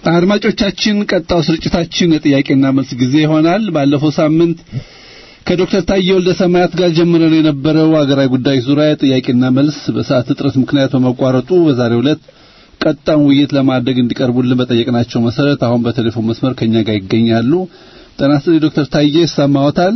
አድማጮቻችን ቀጣው ስርጭታችን የጥያቄና መልስ ጊዜ ይሆናል። ባለፈው ሳምንት ከዶክተር ታዬ ወልደ ሰማያት ጋር ጀምረን የነበረው ሀገራዊ ጉዳይ ዙሪያ ጥያቄና መልስ በሰዓት እጥረት ምክንያት በመቋረጡ በዛሬው ዕለት ቀጣውን ውይይት ለማድረግ እንዲቀርቡልን በጠየቅናቸው መሰረት አሁን በቴሌፎን መስመር ከኛ ጋር ይገኛሉ። ጤና ይስጥልኝ ዶክተር ታዬ ይሰማዎታል?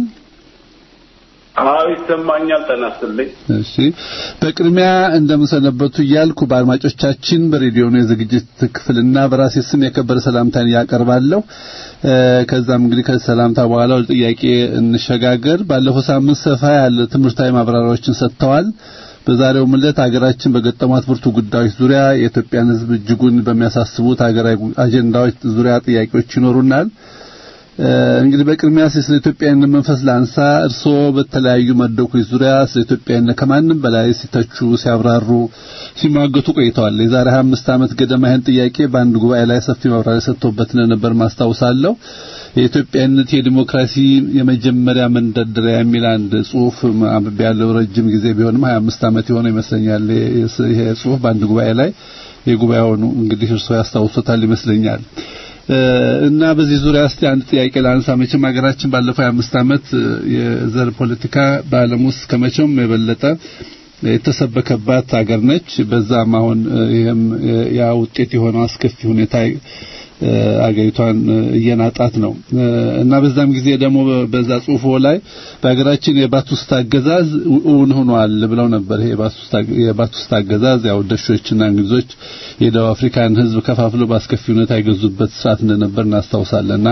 አዎ ይሰማኛል። ጤና ይስጥልኝ። እሺ በቅድሚያ እንደምሰነበቱ እያልኩ በአድማጮቻችን በሬዲዮኑ የዝግጅት ክፍልና በራሴ ስም የከበረ ሰላምታን ያቀርባለሁ። ከዛም እንግዲህ ከሰላምታ በኋላ ወደ ጥያቄ እንሸጋገር። ባለፈው ሳምንት ሰፋ ያለ ትምህርታዊ ማብራሪያዎችን ሰጥተዋል። በዛሬው ዕለት ሀገራችን በገጠሟት ብርቱ ጉዳዮች ዙሪያ የኢትዮጵያን ሕዝብ እጅጉን በሚያሳስቡት ሀገራዊ አጀንዳዎች ዙሪያ ጥያቄዎች ይኖሩናል። እንግዲህ በቅድሚያ ስለ ኢትዮጵያዊነት መንፈስ ላንሳ። እርስዎ በተለያዩ መድረኮች ዙሪያ ስለ ኢትዮጵያዊነት ከማንም በላይ ሲተቹ፣ ሲያብራሩ፣ ሲሟገቱ ቆይተዋል። የዛሬ 25 ዓመት ገደማ ይህን ጥያቄ በአንድ ጉባኤ ላይ ሰፊ ማብራሪያ ሰጥተውበት እንደነበር ማስታውሳለሁ። የኢትዮጵያዊነት የዲሞክራሲ የመጀመሪያ መንደርደሪያ የሚል አንድ ጽሑፍ አንብቤ ያለው ረጅም ጊዜ ቢሆንም 25 ዓመት የሆነ ይመስለኛል። ይሄ ጽሑፍ በአንድ ጉባኤ ላይ የጉባኤውን እንግዲህ እርስዎ ያስታውሱታል ይመስለኛል። እና በዚህ ዙሪያ እስቲ አንድ ጥያቄ ላንሳ። መቼም ሀገራችን ባለፈው አምስት ዓመት የዘር ፖለቲካ በዓለም ውስጥ ከመቼውም የበለጠ የተሰበከባት ሀገር ነች። በዛም አሁን ይሄም ያ ውጤት የሆነው አስከፊ ሁኔታ አገሪቷን እየናጣት ነው እና በዛም ጊዜ ደግሞ በዛ ጽሁፎ ላይ በሀገራችን የባቱስታ አገዛዝ እውን ሆኗል ብለው ነበር። ይሄ የባቱስታ አገዛዝ ያው ደሾችና እንግሊዞች የደቡብ አፍሪካን ሕዝብ ከፋፍለው በአስከፊ ሁኔታ የገዙበት ስርዓት እንደነበር እናስታውሳለንና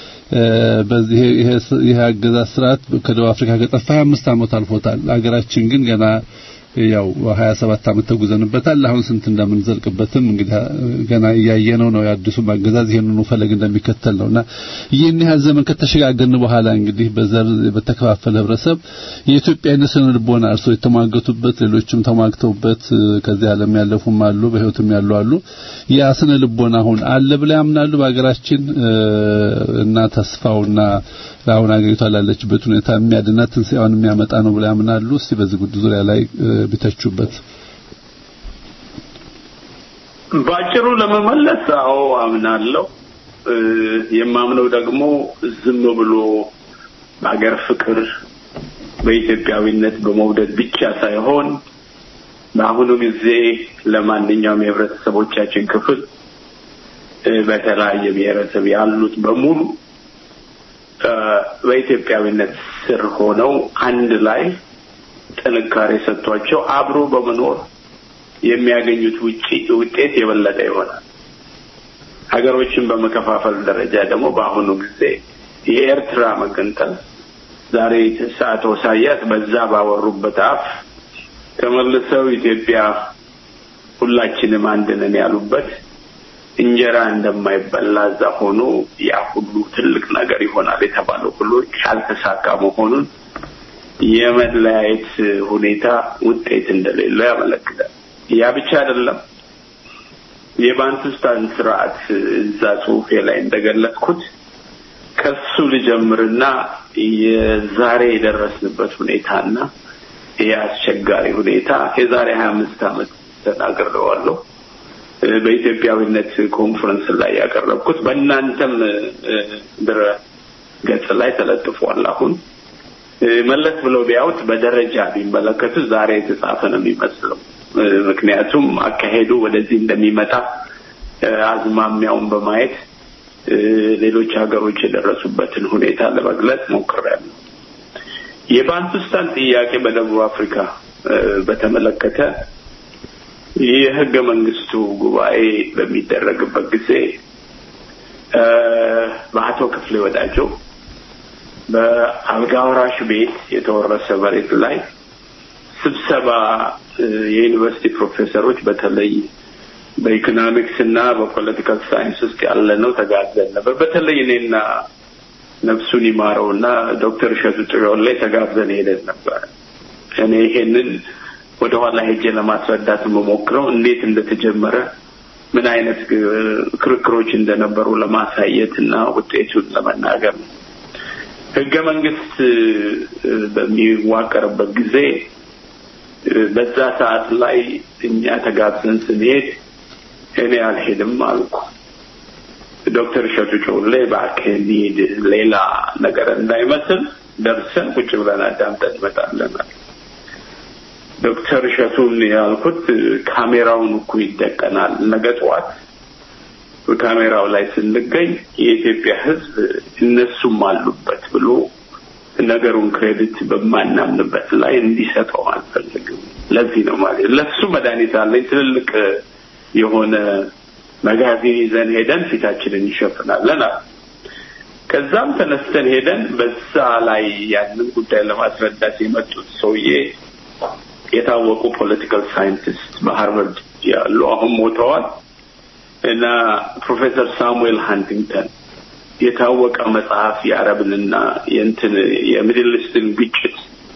በዚህ ይሄ አገዛዝ ስርዓት ከደቡብ አፍሪካ ከጠፋ 25 ዓመት አልፎታል። ሀገራችን ግን ገና ያው 27 ዓመት ተጉዘንበታል። አሁን ስንት እንደምንዘልቅበትም እንግዲህ ገና እያየነው ነው። የአዲሱ አገዛዝ ይሄንኑ ፈለግ እንደሚከተል ነውና ይህን ያህል ዘመን ከተሸጋገርን በኋላ እንግዲህ በዘር በተከፋፈለ ህብረተሰብ የኢትዮጵያዊነት ስነ ልቦና እርሶ የተሟገቱበት ሌሎችም ተሟግተውበት ከዚህ ዓለም ያለፉም አሉ፣ በህይወትም ያሉ አሉ። ያ ስነ ልቦና አሁን አለ ብለው ያምናሉ በሀገራችን እና ተስፋውና አሁን አገሪቷ ላለችበት ሁኔታ የሚያድናት ትንሣኤዋን የሚያመጣ ነው ብለው ያምናሉ? እስቲ በዚህ ጉዳይ ዙሪያ ላይ ቢተቹበት። ባጭሩ ለመመለስ አዎ አምናለሁ። የማምነው ደግሞ ዝም ብሎ በሀገር ፍቅር በኢትዮጵያዊነት በመውደድ ብቻ ሳይሆን በአሁኑ ጊዜ ለማንኛውም የህብረተሰቦቻችን ክፍል በተለያየ ብሔረሰብ ያሉት በሙሉ በኢትዮጵያዊነት ስር ሆነው አንድ ላይ ጥንካሬ ሰጥቷቸው አብሮ በመኖር የሚያገኙት ውጪ ውጤት የበለጠ ይሆናል። ሀገሮችን በመከፋፈል ደረጃ ደግሞ በአሁኑ ጊዜ የኤርትራ መገንጠል ዛሬ አቶ ኢሳያስ በዛ ባወሩበት አፍ ተመልሰው ኢትዮጵያ ሁላችንም አንድ ነን ያሉበት እንጀራ እንደማይበላ እዛ ሆኖ ያ ሁሉ ትልቅ ነገር ይሆናል የተባለው ሁሉ ያልተሳካ መሆኑን የመለያየት ሁኔታ ውጤት እንደሌለው ያመለክታል። ያ ብቻ አይደለም። የባንቱስታን ስርዓት እዛ ጽሁፌ ላይ እንደገለጽኩት ከሱ ልጀምርና የዛሬ የደረስንበት ሁኔታና ይህ አስቸጋሪ ሁኔታ የዛሬ ሀያ አምስት ዓመት ተናግሬዋለሁ። በኢትዮጵያዊነት ኮንፈረንስ ላይ ያቀረብኩት በእናንተም ድረ ገጽ ላይ ተለጥፏል። አሁን መለስ ብለው ቢያዩት በደረጃ ቢመለከቱ ዛሬ የተጻፈ ነው የሚመስለው። ምክንያቱም አካሄዱ ወደዚህ እንደሚመጣ አዝማሚያውን በማየት ሌሎች ሀገሮች የደረሱበትን ሁኔታ ለመግለጽ ሞክሬያለሁ። የባንቱስታን ጥያቄ በደቡብ አፍሪካ በተመለከተ የህገ መንግስቱ ጉባኤ በሚደረግበት ጊዜ በአቶ ክፍሌ ወዳጆ በአልጋ ወራሽ ቤት የተወረሰ መሬት ላይ ስብሰባ የዩኒቨርሲቲ ፕሮፌሰሮች በተለይ በኢኮኖሚክስ እና በፖለቲካል ሳይንስ ውስጥ ያለ ነው ተጋብዘን ነበር። በተለይ እኔና ነፍሱን ይማረው እና ዶክተር እሸቱ ጥዮን ላይ ተጋብዘን ሄደን ነበር። እኔ ይሄንን ወደ ኋላ ሄጄ ለማስረዳት የምሞክረው እንዴት እንደተጀመረ ምን አይነት ክርክሮች እንደነበሩ ለማሳየት እና ውጤቱን ለመናገር ነው። ህገ መንግስት በሚዋቀርበት ጊዜ በዛ ሰዓት ላይ እኛ ተጋብዘን ስንሄድ እኔ አልሄድም አልኩ። ዶክተር እሸቱ ጮሌ እባክህ እንሂድ ሌላ ነገር እንዳይመስል ደርሰን ቁጭ ብለን አዳምጠን እንመጣለን። ዶክተር እሸቱን ያልኩት ካሜራውን እኮ ይደቀናል ነገ ጠዋት ካሜራው ላይ ስንገኝ የኢትዮጵያ ሕዝብ እነሱም አሉበት ብሎ ነገሩን ክሬዲት በማናምንበት ላይ እንዲሰጠው አልፈልግም። ለዚህ ነው ማለት ለሱ መድኃኒት አለኝ። ትልልቅ የሆነ መጋዚን ይዘን ሄደን ፊታችንን ይሸፍናለን አለ። ከዛም ተነስተን ሄደን በዛ ላይ ያንን ጉዳይ ለማስረዳት የመጡት ሰውዬ የታወቁ ፖለቲካል ሳይንቲስት በሃርቨርድ ያሉ አሁን ሞተዋል እና ፕሮፌሰር ሳሙኤል ሃንቲንግተን የታወቀ መጽሐፍ የአረብንና የእንትን የሚድል ኢስትን ግጭት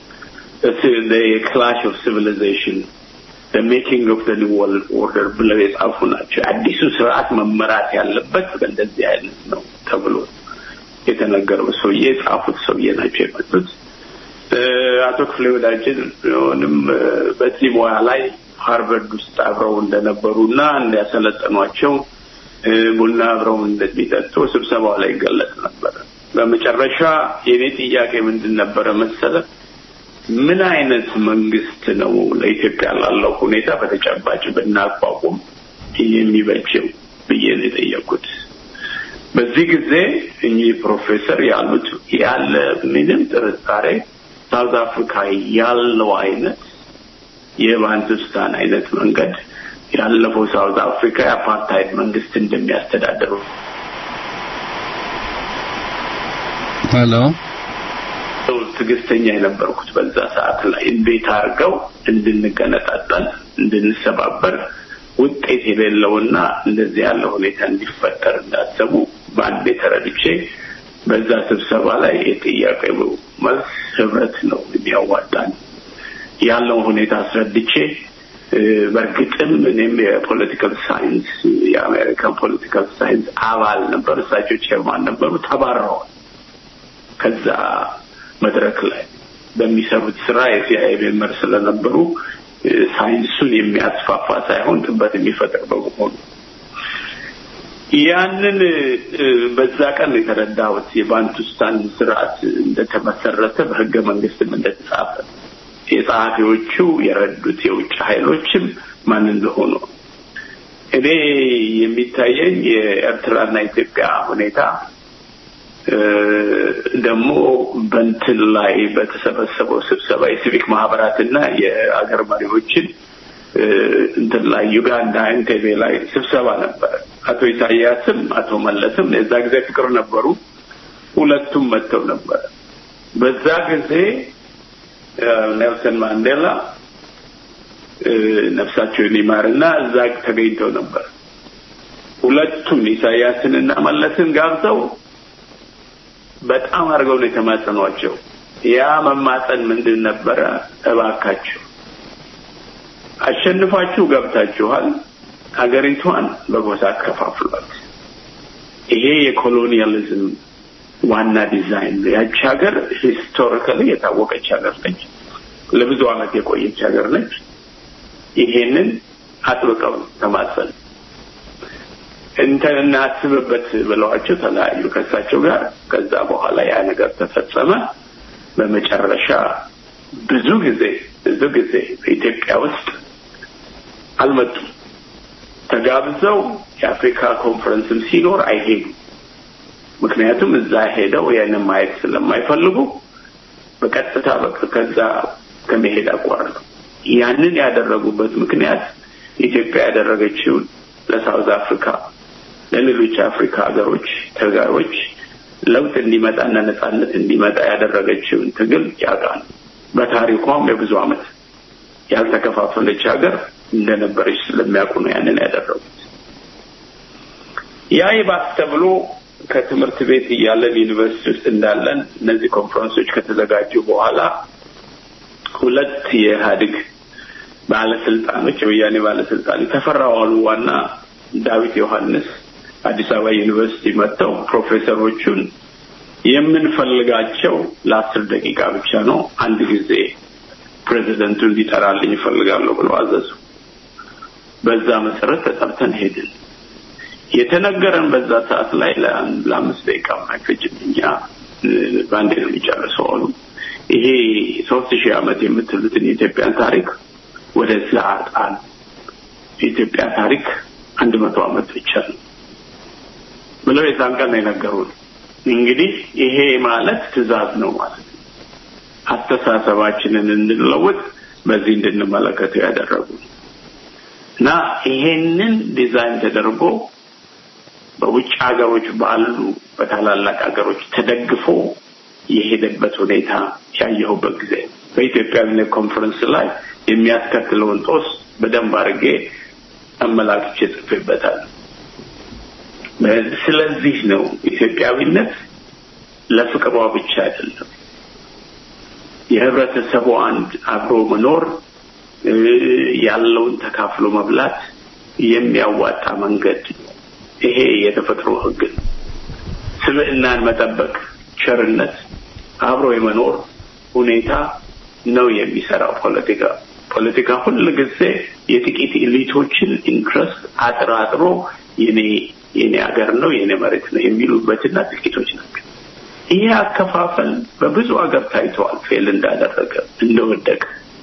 ክላሽ ኦፍ ሲቪሊዜሽን ሜኪንግ ኦፍ ኒው ወርልድ ኦርደር ብለው የጻፉ ናቸው። አዲሱ ስርዓት መመራት ያለበት በእንደዚህ አይነት ነው ተብሎ የተነገረው ሰውዬ የጻፉት ሰውዬ ናቸው የመጡት። አቶ ክፍሌ ወዳጅን ሆንም በዚህ ሙያ ላይ ሃርቨርድ ውስጥ አብረው እንደነበሩ እና እንዲያሰለጠኗቸው ቡና አብረው እንደሚጠጡ ስብሰባው ላይ ይገለጽ ነበረ። በመጨረሻ የኔ ጥያቄ ምንድን ነበረ መሰለ? ምን አይነት መንግስት ነው ለኢትዮጵያ ላለው ሁኔታ በተጨባጭ ብናቋቁም የሚበጀው ብዬ ነው የጠየቁት። በዚህ ጊዜ እኚህ ፕሮፌሰር ያሉት ያለ ምንም ጥርጣሬ ሳውዝ አፍሪካ ያለው አይነት የባንቱስታን አይነት መንገድ ያለፈው ሳውዝ አፍሪካ የአፓርታይድ መንግስት እንደሚያስተዳድሩ ሄሎ ትዕግስተኛ የነበርኩት በዛ ሰዓት ላይ እንዴት አድርገው እንድንገነጣጠል እንድንሰባበር ውጤት የሌለውና እንደዚህ ያለ ሁኔታ እንዲፈጠር እንዳሰቡ በአንዴ ተረድቼ በዛ ስብሰባ ላይ የጥያቄው መልስ ህብረት ነው የሚያዋጣን ያለው ሁኔታ አስረድቼ በእርግጥም እኔም የፖለቲካል ሳይንስ የአሜሪካን ፖለቲካል ሳይንስ አባል ነበር፣ እሳቸው ቼርማን ነበሩ። ተባረዋል ከዛ መድረክ ላይ በሚሰሩት ስራ የሲአይኤ ሜምበር ስለነበሩ ሳይንሱን የሚያስፋፋ ሳይሆን ጥበት የሚፈጥር በመሆኑ ያንን በዛ ቀን የተረዳሁት የባንቱስታን ስርዓት እንደተመሰረተ በህገ መንግስትም እንደተጻፈ የጸሐፊዎቹ የረዱት የውጭ ኃይሎችም ማን እንደሆኑ እኔ የሚታየኝ የኤርትራና ኢትዮጵያ ሁኔታ ደግሞ በንትን ላይ በተሰበሰበው ስብሰባ የሲቪክ ማህበራትና የአገር መሪዎችን እንትን ላይ ዩጋንዳ ኢንቴቤ ላይ ስብሰባ ነበረ። አቶ ኢሳያስም አቶ መለስም የዛ ጊዜ ፍቅር ነበሩ። ሁለቱም መጥተው ነበረ። በዛ ጊዜ ኔልሰን ማንዴላ ነፍሳቸውን ይማርና እዛ ተገኝተው ነበር። ሁለቱም ኢሳያስንና መለስን ጋብዘው በጣም አድርገው ነው የተማጸኗቸው። ያ መማጸን ምንድን ነበረ? እባካችሁ አሸንፋችሁ ገብታችኋል፣ ሀገሪቷን በጎሳ አከፋፍሏት። ይሄ የኮሎኒያሊዝም ዋና ዲዛይን ነው። ያቺ ሀገር ሂስቶሪካሊ የታወቀች ሀገር ነች፣ ለብዙ ዓመት የቆየች ሀገር ነች። ይሄንን አጥብቀው ተማጸኑ። እንትን እናስብበት ብለዋቸው ተለያዩ ከእሳቸው ጋር። ከዛ በኋላ ያ ነገር ተፈጸመ። በመጨረሻ ብዙ ጊዜ ብዙ ጊዜ በኢትዮጵያ ውስጥ አልመጡም። ተጋብዘው የአፍሪካ ኮንፈረንስም ሲኖር አይሄዱም። ምክንያቱም እዛ ሄደው ያንን ማየት ስለማይፈልጉ በቀጥታ በቃ ከዛ ከመሄድ አቋረጡ። ያንን ያደረጉበት ምክንያት ኢትዮጵያ ያደረገችውን ለሳውዝ አፍሪካ ለሌሎች አፍሪካ ሀገሮች ተጋሮች ለውጥ እንዲመጣና ነጻነት እንዲመጣ ያደረገችውን ትግል ያውቃል። በታሪኳም የብዙ ዓመት ያልተከፋፈለች ሀገር እንደነበረች ስለሚያውቁ ነው ያንን ያደረጉት። ያ ይባስ ተብሎ ከትምህርት ቤት እያለን ዩኒቨርሲቲ ውስጥ እንዳለን እነዚህ ኮንፈረንሶች ከተዘጋጁ በኋላ ሁለት የኢህአዴግ ባለስልጣኖች የወያኔ ባለስልጣን ተፈራ ዋሉዋና ዳዊት ዮሐንስ አዲስ አበባ ዩኒቨርሲቲ መጥተው ፕሮፌሰሮቹን የምንፈልጋቸው ለአስር ደቂቃ ብቻ ነው፣ አንድ ጊዜ ፕሬዚደንቱ እንዲጠራልኝ ይፈልጋለሁ ብለው አዘዙ። በዛ መሰረት ተጠርተን ሄድን። የተነገረን በዛ ሰዓት ላይ ለአምስት ደቂቃ አይፈጅም። እኛ በአንዴ ነው የሚጨርሰው አሉ። ይሄ ሶስት ሺህ ዓመት የምትሉትን የኢትዮጵያን ታሪክ ወደዛ ጣል። የኢትዮጵያ ታሪክ አንድ መቶ ዓመት ብቻ ነው ብለው የዛን ቀን ነው የነገሩን። እንግዲህ ይሄ ማለት ትዕዛዝ ነው ማለት ነው። አስተሳሰባችንን እንድንለውጥ በዚህ እንድንመለከተው ያደረጉ እና ይሄንን ዲዛይን ተደርጎ በውጭ ሀገሮች ባሉ በታላላቅ ሀገሮች ተደግፎ የሄደበት ሁኔታ ያየሁበት ጊዜ በኢትዮጵያዊነት ኮንፈረንስ ላይ የሚያስከትለውን ጦስ በደንብ አድርጌ አመላክቼ ጽፌበታል። ስለዚህ ነው ኢትዮጵያዊነት ለፍቅሯ ብቻ አይደለም፣ የህብረተሰቡ አንድ አብሮ መኖር ያለውን ተካፍሎ መብላት የሚያዋጣ መንገድ ይሄ የተፈጥሮ ህግ ነው። ስብዕናን መጠበቅ፣ ቸርነት፣ አብሮ የመኖር ሁኔታ ነው የሚሰራው ፖለቲካ። ፖለቲካ ሁል ጊዜ የጥቂት ኤሊቶችን ኢንትረስት አጥራጥሮ የኔ የኔ ሀገር ነው የኔ መሬት ነው የሚሉበትና ጥቂቶች ናቸው። ይሄ አከፋፈል በብዙ ሀገር ታይተዋል። ፌል እንዳደረገ እንደወደቀ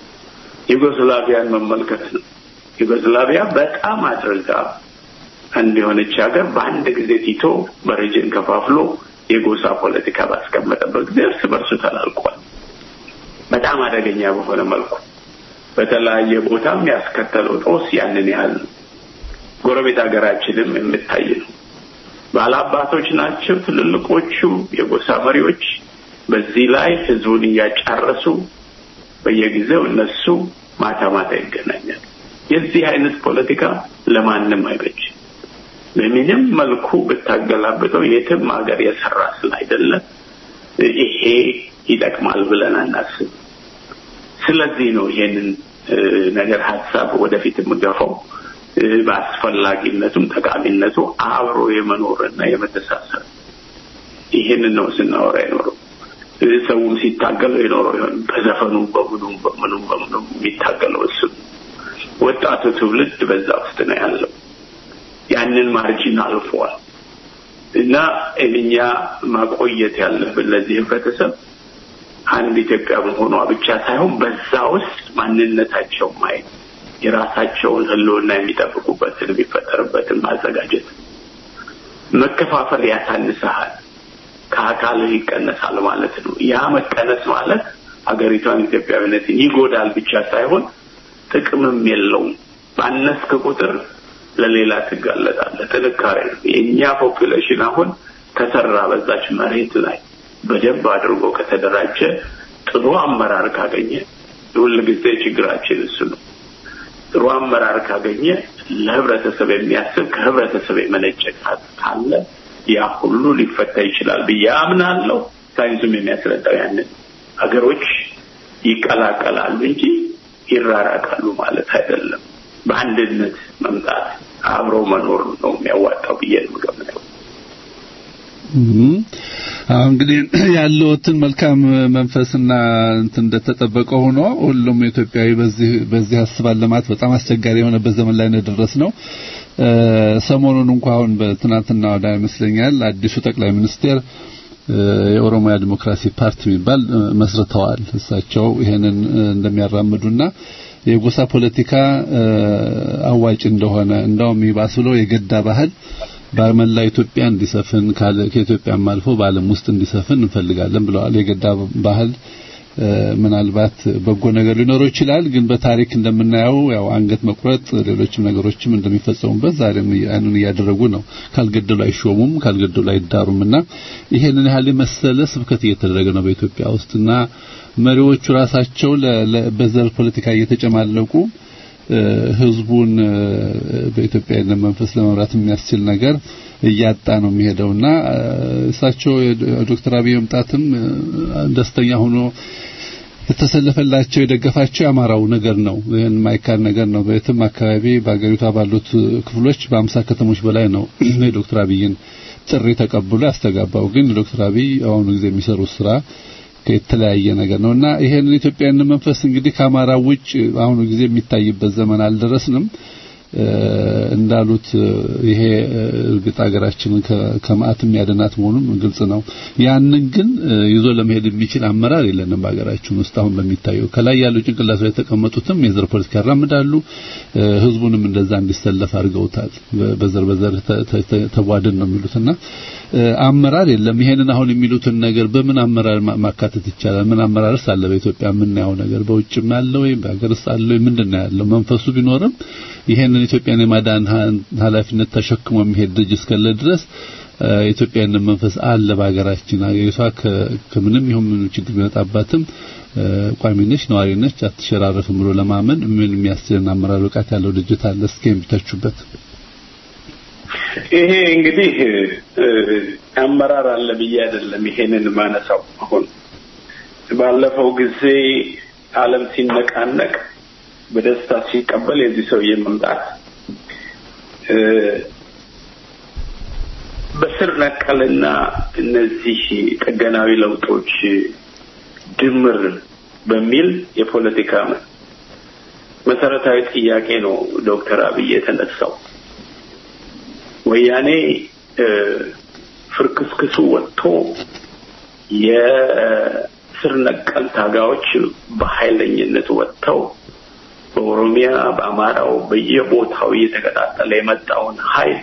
ዩጎስላቪያን መመልከት ነው። ዩጎስላቪያ በጣም አድርጋ አንድ የሆነች ሀገር በአንድ ጊዜ ቲቶ በሬጅን ከፋፍሎ የጎሳ ፖለቲካ ባስቀመጠበት ጊዜ እርስ በርሱ ተላልቋል። በጣም አደገኛ በሆነ መልኩ በተለያየ ቦታም ያስከተለው ጦስ ያንን ያህል ነው። ጎረቤት ሀገራችንም የምታይ ነው። ባላባቶች ናቸው ትልልቆቹ የጎሳ መሪዎች። በዚህ ላይ ህዝቡን እያጫረሱ በየጊዜው እነሱ ማታ ማታ ይገናኛል። የዚህ አይነት ፖለቲካ ለማንም አይበጅ። በምንም መልኩ ብታገላብጠው የትም ሀገር የሰራ ስላይደለ ይሄ ይጠቅማል ብለን አናስብ። ስለዚህ ነው ይሄንን ነገር ሀሳብ ወደፊት የምገፋው በአስፈላጊነቱም ጠቃሚነቱ አብሮ የመኖርና የመተሳሰብ ይሄንን ነው ስናወራ የኖረው። ሰውም ሲታገለው የኖረው ይሆን በዘፈኑ በምኑም በምኑም በምኑም የሚታገለው እሱ ወጣቱ ትውልድ በዛ ውስጥ ነው ያለው። ያንን ማርጂን አልፏል እና እኛ ማቆየት ያለብን ለዚህ ህብረተሰብ አንድ ኢትዮጵያ መሆኗ ብቻ ሳይሆን በዛ ውስጥ ማንነታቸው ማየት የራሳቸውን ህልውና የሚጠብቁበትን የሚፈጠርበትን ማዘጋጀት። መከፋፈል ያሳንሰሃል፣ ከአካልህ ይቀነሳል ማለት ነው። ያ መቀነስ ማለት ሀገሪቷን ኢትዮጵያዊነትን ይጎዳል ብቻ ሳይሆን ጥቅምም የለውም። ባነስክ ቁጥር ለሌላ ትጋለጣለህ። ጥንካሬ ነው። የእኛ ፖፑሌሽን አሁን ከሰራ በዛች መሬት ላይ በደንብ አድርጎ ከተደራጀ ጥሩ አመራር ካገኘ ሁል ጊዜ ችግራችን እሱ ነው። ጥሩ አመራር ካገኘ ለህብረተሰብ የሚያስብ ከህብረተሰብ የመነጨ ካለ ያ ሁሉ ሊፈታ ይችላል ብዬ አምናለሁ። ሳይንሱም የሚያስረዳው ያንን ሀገሮች ይቀላቀላሉ እንጂ ይራራቃሉ ማለት አይደለም። በአንድነት መምጣት አብሮ መኖር ነው የሚያዋጣው ብዬ ነው የምገምተው። እንግዲህ ያለውትን መልካም መንፈስና እንትን እንደተጠበቀ ሆኖ ሁሉም ኢትዮጵያዊ በዚህ በዚህ ያስባል ለማለት በጣም አስቸጋሪ የሆነበት ዘመን ላይ ነው ደረስ ነው። ሰሞኑን እንኳን አሁን በትናንትና ወዳ ይመስለኛል አዲሱ ጠቅላይ ሚኒስቴር የኦሮሚያ ዲሞክራሲ ፓርቲ የሚባል መስርተዋል። እሳቸው ይሄንን እንደሚያራምዱና የጎሳ ፖለቲካ አዋጭ እንደሆነ እንደውም ይባስ ብሎ የገዳ ባህል በመላ ኢትዮጵያ እንዲሰፍን ከኢትዮጵያም አልፎ በዓለም ውስጥ እንዲሰፍን እንፈልጋለን ብለዋል። የገዳ ባህል ምናልባት በጎ ነገር ሊኖረው ይችላል፣ ግን በታሪክ እንደምናየው ያው አንገት መቁረጥ፣ ሌሎችም ነገሮችም እንደሚፈጸሙበት ዛሬም ያንን እያደረጉ ነው። ካልገደሉ አይሾሙም፣ ካልገደሉ አይዳሩምና ይሄንን ያህል የመሰለ ስብከት እየተደረገ ነው በኢትዮጵያ ውስጥና መሪዎቹ ራሳቸው በዘር ፖለቲካ እየተጨማለቁ ህዝቡን በኢትዮጵያዊነት መንፈስ ለመምራት የሚያስችል ነገር እያጣ ነው የሚሄደውና እሳቸው ዶክተር አብይ መምጣትም ደስተኛ ሆኖ የተሰለፈላቸው የደገፋቸው የአማራው ነገር ነው። ይህን ማይካድ ነገር ነው። በየትም አካባቢ በአገሪቷ ባሉት ክፍሎች በአምሳ ከተሞች በላይ ነው የዶክተር አብይን ጥሪ ተቀብሎ ያስተጋባው። ግን ዶክተር አብይ አሁኑ ጊዜ የሚሰሩት ስራ የተለያየ ነገር ነውና ይሄንን ኢትዮጵያዊነት መንፈስ እንግዲህ ከአማራ ውጭ አሁኑ ጊዜ የሚታይበት ዘመን አልደረስንም። እንዳሉት ይሄ እርግጥ ሀገራችንን ከመዓት የሚያድናት መሆኑን ግልጽ ነው። ያንን ግን ይዞ ለመሄድ የሚችል አመራር የለንም በሀገራችን ውስጥ አሁን በሚታየው ከላይ ያለው ጭንቅላት ላይ የተቀመጡትም የዘር ፖለቲካ ያራምዳሉ። ህዝቡንም እንደዛ እንዲሰለፍ አድርገውታል። በዘር በዘር ተቧድን ነው የሚሉትና አመራር የለም። ይሄንን አሁን የሚሉትን ነገር በምን አመራር ማካተት ይቻላል? ምን አመራርስ አለ በኢትዮጵያ የምናየው ነገር በውጭም ያለው ወይ በሀገርስ አለ ወይ ምንድን ነው ያለው? መንፈሱ ቢኖርም ይሄንን ኢትዮጵያን የማዳን ኃላፊነት ተሸክሞ የሚሄድ ድርጅት እስከለ ድረስ ኢትዮጵያዊነት መንፈስ አለ በሀገራችን። ሀገሪቷ ከምንም ይሁን ምን ችግር ቢመጣባትም ቋሚ ነች፣ ነዋሪ ነች፣ አትሸራረፍም ብሎ ለማመን ምን የሚያስችለን አመራር ብቃት ያለው ድርጅት አለ? እስኪ የሚተቹበት ይሄ እንግዲህ አመራር አለ ብዬ አይደለም ይሄንን ማነሳው። አሁን ባለፈው ጊዜ ዓለም ሲነቃነቅ በደስታ ሲቀበል የዚህ ሰውዬ መምጣት በስር ነቀልና እነዚህ ጥገናዊ ለውጦች ድምር በሚል የፖለቲካ መሰረታዊ ጥያቄ ነው ዶክተር አብይ የተነሳው። ወያኔ ፍርክስክሱ ወጥቶ የስር ነቀል ታጋዮች በኃይለኝነት ወጥተው በኦሮሚያ በአማራው በየቦታው እየተቀጣጠለ የመጣውን ኃይል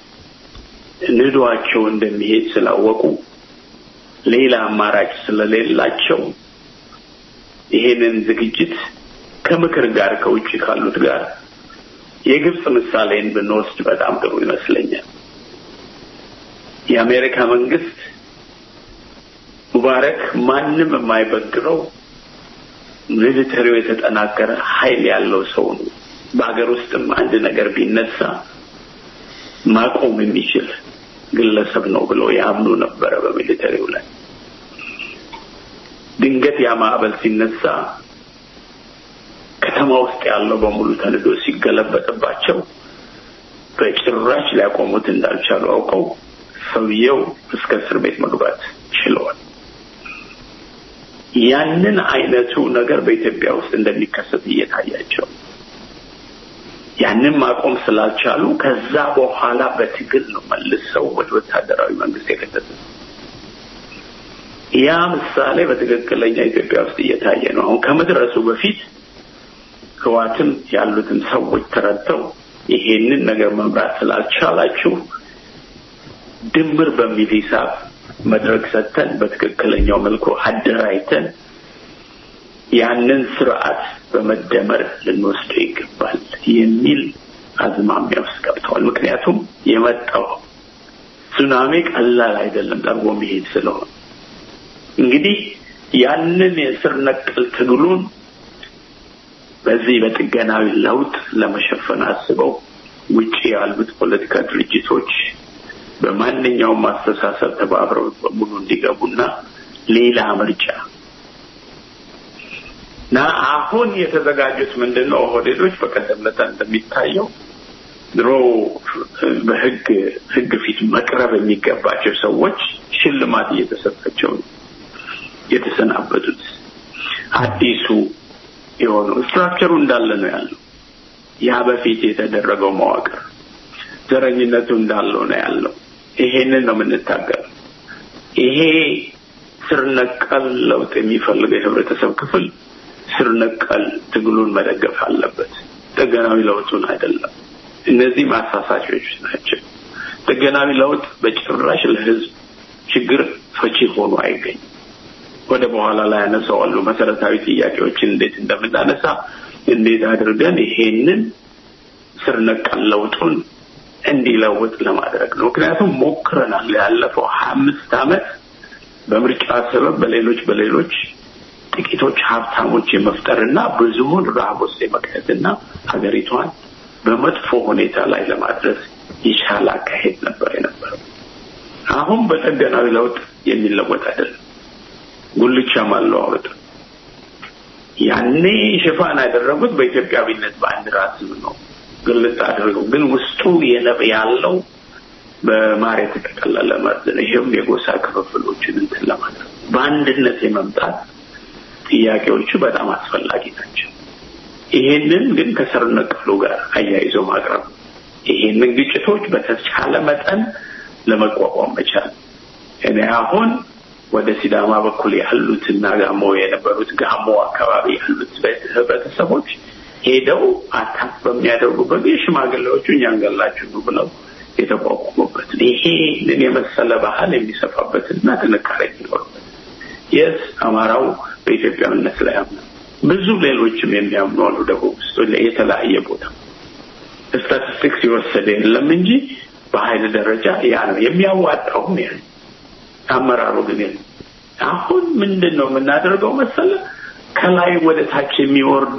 ንዷቸው እንደሚሄድ ስላወቁ ሌላ አማራጭ ስለሌላቸው ይሄንን ዝግጅት ከምክር ጋር ከውጭ ካሉት ጋር የግብጽ ምሳሌን ብንወስድ በጣም ጥሩ ይመስለኛል። የአሜሪካ መንግስት ሙባረክ ማንም የማይበግረው ሚሊተሪው የተጠናከረ ኃይል ያለው ሰው ነው። በሀገር ውስጥም አንድ ነገር ቢነሳ ማቆም የሚችል ግለሰብ ነው ብለው ያምኑ ነበረ በሚሊተሪው ላይ። ድንገት ያ ማዕበል ሲነሳ ከተማ ውስጥ ያለው በሙሉ ተንዶ ሲገለበጥባቸው በጭራሽ ሊያቆሙት እንዳልቻሉ አውቀው ሰውየው እስከ እስር ቤት መግባት ችለዋል። ያንን አይነቱ ነገር በኢትዮጵያ ውስጥ እንደሚከሰት እየታያቸው ያንን ማቆም ስላልቻሉ ከዛ በኋላ በትግል ነው መልሰው ወደ ወታደራዊ መንግስት የከተቱት። ያ ምሳሌ በትክክለኛ ኢትዮጵያ ውስጥ እየታየ ነው። አሁን ከመድረሱ በፊት ህዋትም ያሉትን ሰዎች ተረድተው ይሄንን ነገር መምራት ስላልቻላችሁ ድምር በሚል ሂሳብ መድረክ ሰጥተን በትክክለኛው መልኩ አደራጅተን ያንን ስርዓት በመደመር ልንወስደው ይገባል የሚል አዝማሚያ ውስጥ ገብተዋል። ምክንያቱም የመጣው ሱናሚ ቀላል አይደለም፣ ጠርጎ መሄድ ስለሆነ እንግዲህ ያንን የስር ነቀል ትግሉን በዚህ በጥገናዊ ለውጥ ለመሸፈን አስበው ውጪ ያሉት ፖለቲካ ድርጅቶች በማንኛውም አስተሳሰብ ተባብረው በሙሉ እንዲገቡና ሌላ ምርጫ እና አሁን የተዘጋጁት ምንድን ነው? ኦህዴዶች በቀደም ዕለት እንደሚታየው ድሮ በህግ ህግ ፊት መቅረብ የሚገባቸው ሰዎች ሽልማት እየተሰጣቸው ነው የተሰናበቱት። አዲሱ የሆነው ስትራክቸሩ እንዳለ ነው ያለው። ያ በፊት የተደረገው መዋቅር ዘረኝነቱ እንዳለው ነው ያለው። ይሄንን ነው የምንታገለው። ይሄ ስር ነቀል ለውጥ የሚፈልገው የህብረተሰብ ክፍል ስር ነቀል ትግሉን መደገፍ አለበት፣ ጥገናዊ ለውጡን አይደለም። እነዚህ ማሳሳቾች ናቸው። ጥገናዊ ለውጥ በጭራሽ ለህዝብ ችግር ፈቺ ሆኖ አይገኝም። ወደ በኋላ ላይ ያነሳዋሉ መሰረታዊ ጥያቄዎችን እንዴት እንደምናነሳ እንዴት አድርገን ይሄንን ስር ነቀል ለውጡን እንዲለውጥ ለማድረግ ነው። ምክንያቱም ሞክረናል። ያለፈው ሀያ አምስት ዓመት በምርጫ ሰበብ በሌሎች በሌሎች ጥቂቶች ሀብታሞች የመፍጠርና ብዙውን ረሃብ ውስጥ የመክተትና ሀገሪቷን በመጥፎ ሁኔታ ላይ ለማድረስ ይቻል አካሄድ ነበር የነበረው። አሁን በጠገናዊ ለውጥ የሚለወጥ አይደለም። ጉልቻ ማለዋወጥ ያኔ ሽፋን ያደረጉት በኢትዮጵያዊነት ባንዲራ ስም ነው ግልጽ አድርገው፣ ግን ውስጡ የለብ ያለው በማር የተጠቀለለ መርዝ ነው። ይሄም የጎሳ ክፍፍሎችን እንትን ለማድረግ በአንድነት የመምጣት ጥያቄዎቹ በጣም አስፈላጊ ናቸው። ይሄንን ግን ከስር ነቀሉ ጋር አያይዞ ማቅረብ ይሄንን ግጭቶች በተቻለ መጠን ለመቋቋም መቻል እኔ አሁን ወደ ሲዳማ በኩል ያሉትና ጋሞ የነበሩት ጋሞ አካባቢ ያሉት ህብረተሰቦች ሄደው አታክ በሚያደርጉበት የሽማግሌዎቹ እኛን ገላችሁ ነው ብለው የተቋቋሙበት ይሄንን የመሰለ ባህል የሚሰፋበትና ጥንካሬ የሚኖርበት የስ አማራው በኢትዮጵያዊነት ላይ አምነ ብዙ ሌሎችም የሚያምኑ አሉ። ደቡብ ውስጥ የተለያየ ቦታ ስታቲስቲክስ የወሰደ የለም እንጂ በኃይል ደረጃ ያ ነው የሚያዋጣውም ያ አመራሩ ግን የለም። አሁን ምንድን ነው የምናደርገው መሰለ ከላይ ወደ ታች የሚወርዱ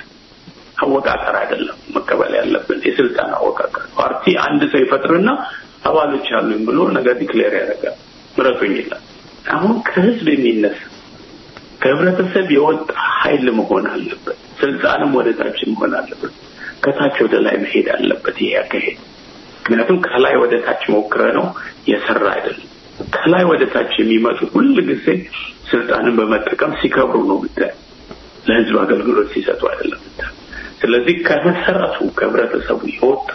አወቃቀር አይደለም መቀበል ያለብን የስልጣን አወቃቀር። ፓርቲ አንድ ሰው ይፈጥርና አባሎች አሉኝ ብሎ ነገር ዲክሌር ያደርጋል። ምረጡኝ ይላል። አሁን ከህዝብ የሚነሳ ከህብረተሰብ የወጣ ኃይል መሆን አለበት። ስልጣንም ወደ ታች መሆን አለበት። ከታች ወደ ላይ መሄድ አለበት ይሄ አካሄድ። ምክንያቱም ከላይ ወደ ታች ሞክረ ነው የሰራ አይደለም። ከላይ ወደ ታች የሚመጡ ሁል ጊዜ ስልጣንን በመጠቀም ሲከብሩ ነው ምታይ፣ ለህዝብ አገልግሎት ሲሰጡ አይደለም ምታይ። ስለዚህ ከመሰረቱ ከህብረተሰቡ የወጣ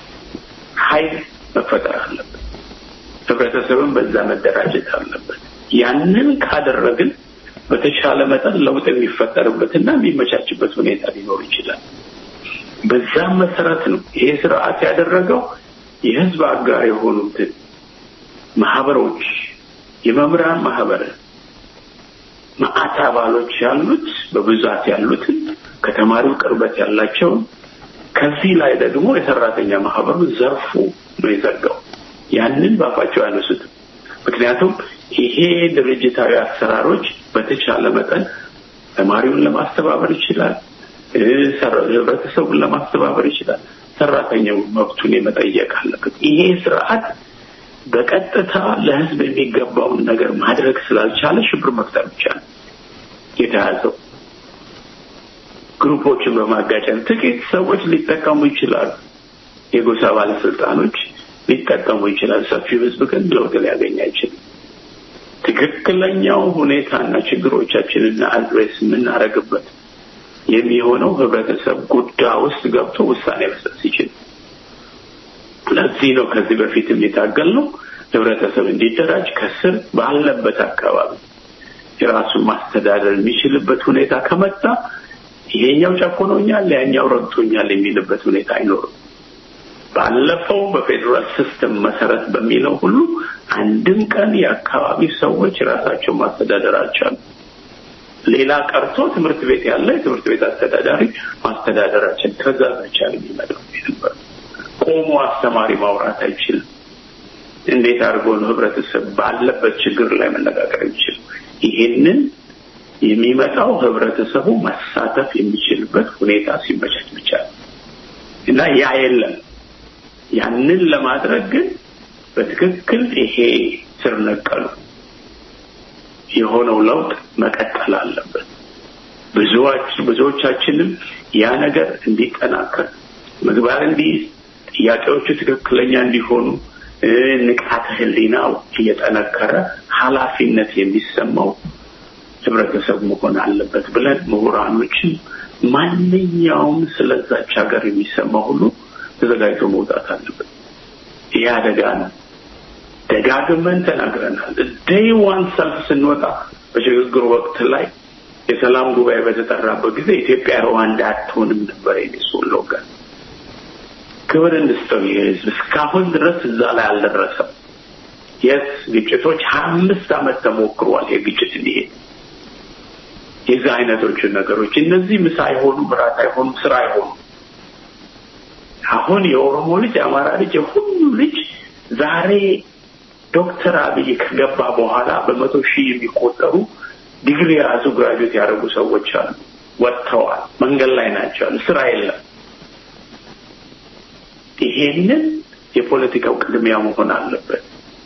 ኃይል መፈጠር አለበት። ህብረተሰብን በዛ መደራጀት አለበት። ያንን ካደረግን በተሻለ መጠን ለውጥ የሚፈጠርበትና የሚመቻችበት ሁኔታ ሊኖር ይችላል። በዛም መሰረት ነው ይሄ ስርዓት ያደረገው የህዝብ አጋር የሆኑትን ማህበሮች፣ የመምህራን ማህበር ማአት አባሎች ያሉት በብዛት ያሉትን ከተማሪው ቅርበት ያላቸውን ከዚህ ላይ ደግሞ የሰራተኛ ማህበሩ ዘርፉ ነው የዘጋው። ያንን ባፋቸው ያነሱትም ምክንያቱም ይሄ ድርጅታዊ አሰራሮች በተቻለ መጠን ተማሪውን ለማስተባበር ይችላል፣ ህብረተሰቡን ለማስተባበር ይችላል። ሰራተኛው መብቱን የመጠየቅ አለበት። ይሄ ስርዓት በቀጥታ ለህዝብ የሚገባውን ነገር ማድረግ ስላልቻለ ሽብር መፍጠር ብቻ ነው የተያዘው። ግሩፖችን በማጋጨት ጥቂት ሰዎች ሊጠቀሙ ይችላሉ። የጎሳ ባለስልጣኖች ሊጠቀሙ ይችላል። ሰፊው ህዝብ ግን ለውጥ ሊያገኝ አይችልም። ትክክለኛው ሁኔታና ችግሮቻችንና አድሬስ የምናደርግበት የሚሆነው ህብረተሰብ ጉዳይ ውስጥ ገብቶ ውሳኔ መስጠት ሲችል። ለዚህ ነው ከዚህ በፊትም የታገል ነው ህብረተሰብ እንዲደራጅ ከስር ባለበት አካባቢ የራሱን ማስተዳደር የሚችልበት ሁኔታ ከመጣ ይሄኛው ጨቁኖኛል፣ ያኛው ረግጦኛል የሚልበት ሁኔታ አይኖርም። ባለፈው በፌዴራል ሲስተም መሰረት በሚለው ሁሉ አንድም ቀን የአካባቢ ሰዎች ራሳቸው ማስተዳደር አልቻሉም። ሌላ ቀርቶ ትምህርት ቤት ያለ የትምህርት ቤት አስተዳዳሪ ማስተዳደራችን ትእዛዝ አይቻልም ይመጣው ነበር። ቆሞ አስተማሪ ማውራት አይችልም። እንዴት አድርጎ ነው ህብረተሰብ ባለበት ችግር ላይ መነጋገር የሚችል? ይሄንን የሚመጣው ህብረተሰቡ መሳተፍ የሚችልበት ሁኔታ ሲመቻች ብቻ ነው እና ያ የለም። ያንን ለማድረግ ግን በትክክል ይሄ ስር ነቀሉ የሆነው ለውጥ መቀጠል አለበት። ብዙዎች ብዙዎቻችንም ያ ነገር እንዲጠናከር ምግባር እንዲይዝ ጥያቄዎቹ ትክክለኛ እንዲሆኑ ንቃተ ህሊናው እየጠነከረ ኃላፊነት የሚሰማው ህብረተሰብ መሆን አለበት ብለን ምሁራኖችም ማንኛውም ስለዛች ሀገር የሚሰማ ሁሉ ተዘጋጅቶ መውጣት አለበት። ይህ አደጋ ነው። ደጋግመን ተናግረናል። ዴይ ዋን ሰልፍ ስንወጣ በሽግግር ወቅት ላይ የሰላም ጉባኤ በተጠራበት ጊዜ ኢትዮጵያ ሩዋንዳ አትሆንም ነበር የኔ ስሎጋን። ክብር እንስጠው ይህ ህዝብ እስካሁን ድረስ እዛ ላይ አልደረሰም። የስ ግጭቶች ሀያ አምስት ዓመት ተሞክሯል። የግጭት እንዲሄድ የዚህ አይነቶቹ ነገሮች እነዚህ ምሳ አይሆኑም፣ እራት አይሆኑም፣ ስራ አይሆኑም። አሁን የኦሮሞ ልጅ፣ የአማራ ልጅ፣ የሁሉ ልጅ ዛሬ ዶክተር አብይ ከገባ በኋላ በመቶ ሺህ የሚቆጠሩ ዲግሪ የያዙ ግራጁዌት ያደረጉ ሰዎች አሉ። ወጥተዋል፣ መንገድ ላይ ናቸው አሉ። ስራ የለም። ይሄንን የፖለቲካው ቅድሚያ መሆን አለበት።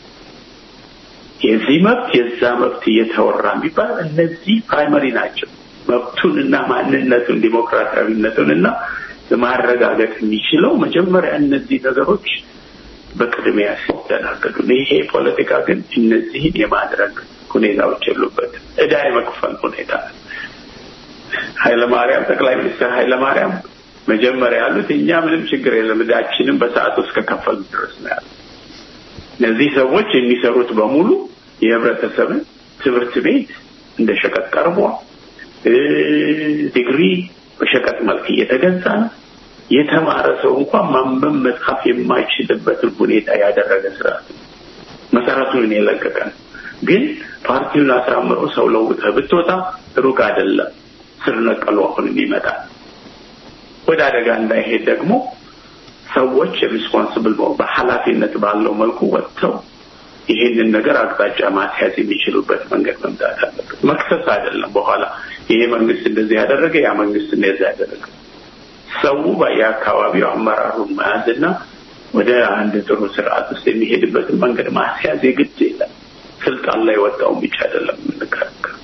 የዚህ መብት የዛ መብት እየተወራ የሚባል እነዚህ ፕራይመሪ ናቸው። መብቱን እና ማንነቱን ዲሞክራሲያዊነቱን እና ማረጋገጥ የሚችለው መጀመሪያ እነዚህ ነገሮች በቅድሚያ ሲስተናገዱ፣ ይሄ ፖለቲካ ግን እነዚህን የማድረግ ሁኔታዎች የሉበትም። እዳ የመክፈል ሁኔታ ኃይለማርያም ጠቅላይ ሚኒስትር ኃይለማርያም መጀመሪያ ያሉት እኛ ምንም ችግር የለም ዕዳችንም በሰዓቱ እስከ ከፈሉ ድረስ ነው ያሉት። እነዚህ ሰዎች የሚሰሩት በሙሉ የህብረተሰብን ትምህርት ቤት እንደ ሸቀጥ ቀርቧል። ዲግሪ በሸቀጥ መልክ እየተገዛ ነው። የተማረ ሰው እንኳን ማንበብ መጻፍ የማይችልበትን ሁኔታ ያደረገ ስርዓት ነው። መሰረቱን የለቀቀ ነው። ግን ፓርቲውን አሳምሮ ሰው ለውጠህ ብትወጣ ሩቅ አይደለም ስር ነቀሉ አሁንም ይመጣል። ወደ አደጋ እንዳይሄድ ደግሞ ሰዎች ሪስፖንስብል በኃላፊነት ባለው መልኩ ወጥተው ይሄንን ነገር አቅጣጫ ማስያዝ የሚችሉበት መንገድ መምጣት አለበት። መክሰስ አይደለም። በኋላ ይሄ መንግስት እንደዚህ ያደረገ ያ መንግስት እንደዚህ ያደረገ ሰው በየአካባቢው አመራሩን መያዝና ወደ አንድ ጥሩ ስርዓት ውስጥ የሚሄድበትን መንገድ ማስያዝ የግድ ይላል። ስልጣን ላይ ወጣውን ብቻ አይደለም የምንከራከር።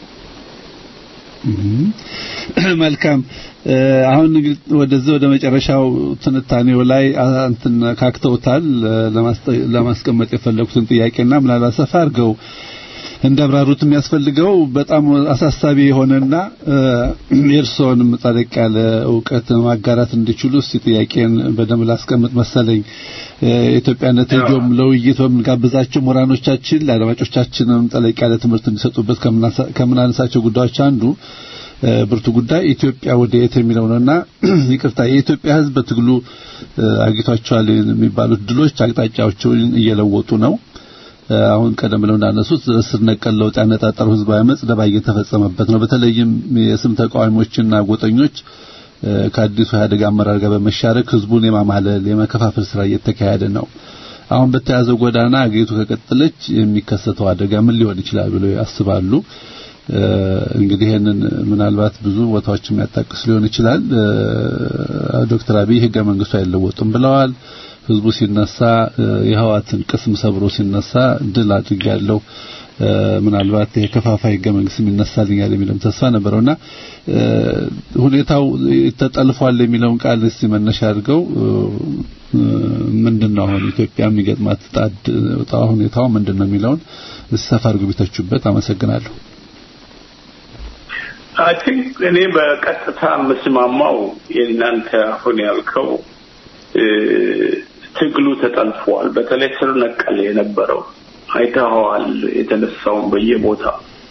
መልካም አሁን እንግዲህ ወደዚህ ወደ መጨረሻው ትንታኔው ላይ እንትን ካክተውታል ለማስቀመጥ የፈለጉትን ጥያቄና ምናልባት ሰፋ አድርገው እንዳብራሩት የሚያስፈልገው በጣም አሳሳቢ የሆነና የእርስዎንም ጠለቅ ያለ እውቀት ማጋራት እንዲችሉ እስቲ ጥያቄን በደንብ ላስቀምጥ መሰለኝ። የኢትዮጵያነት ሬዲዮም ለውይይት በምንጋብዛቸው ምሁራኖቻችን ለአድማጮቻችንም ጠለቅ ያለ ትምህርት እንዲሰጡበት ከምናነሳቸው ጉዳዮች አንዱ ብርቱ ጉዳይ ኢትዮጵያ ወደ የት የሚለው ነውና ይቅርታ የኢትዮጵያ ሕዝብ በትግሉ አግኝቷቸዋል የሚባሉት ድሎች አቅጣጫዎችን እየለወጡ ነው። አሁን ቀደም ብለው እንዳነሱት ስር ነቀል ለውጥ ያነጣጠረው ህዝባዊ አመጽ ደባ እየተፈጸመበት ነው። በተለይም የስም ተቃዋሚዎችና ጎጠኞች ከአዲሱ ኢህአዴግ አመራር ጋር በመሻረክ ህዝቡን የማማለል የመከፋፈል ስራ እየተካሄደ ነው። አሁን በተያዘው ጎዳና አገሪቱ ከቀጠለች የሚከሰተው አደጋ ምን ሊሆን ይችላል ብለው ያስባሉ? እንግዲህ ይሄንን ምናልባት ብዙ ቦታዎች የሚያጣቅስ ሊሆን ይችላል። ዶክተር አብይ ህገ መንግስቱ አይለወጡም ብለዋል። ህዝቡ ሲነሳ የህዋትን ቅስም ሰብሮ ሲነሳ ድል አድርጋለሁ ምናልባት የከፋፋይ ህገ መንግስት ይነሳልኛል የሚለው ተስፋ ነበረውና ሁኔታው ተጠልፏል የሚለውን ቃል እስቲ መነሻ አድርገው ምንድነው አሁን ኢትዮጵያ የሚገጥማት ጣድ ሁኔታው ምንድነው የሚለውን ሰፋ አድርገው ቢተቹበት አመሰግናለሁ። አይ ቲንክ እኔ በቀጥታ የምስማማው የእናንተ አሁን ያልከው ትግሉ ተጠልፏል። በተለይ ስር ነቀል የነበረው አይተኸዋል። የተነሳውን በየቦታ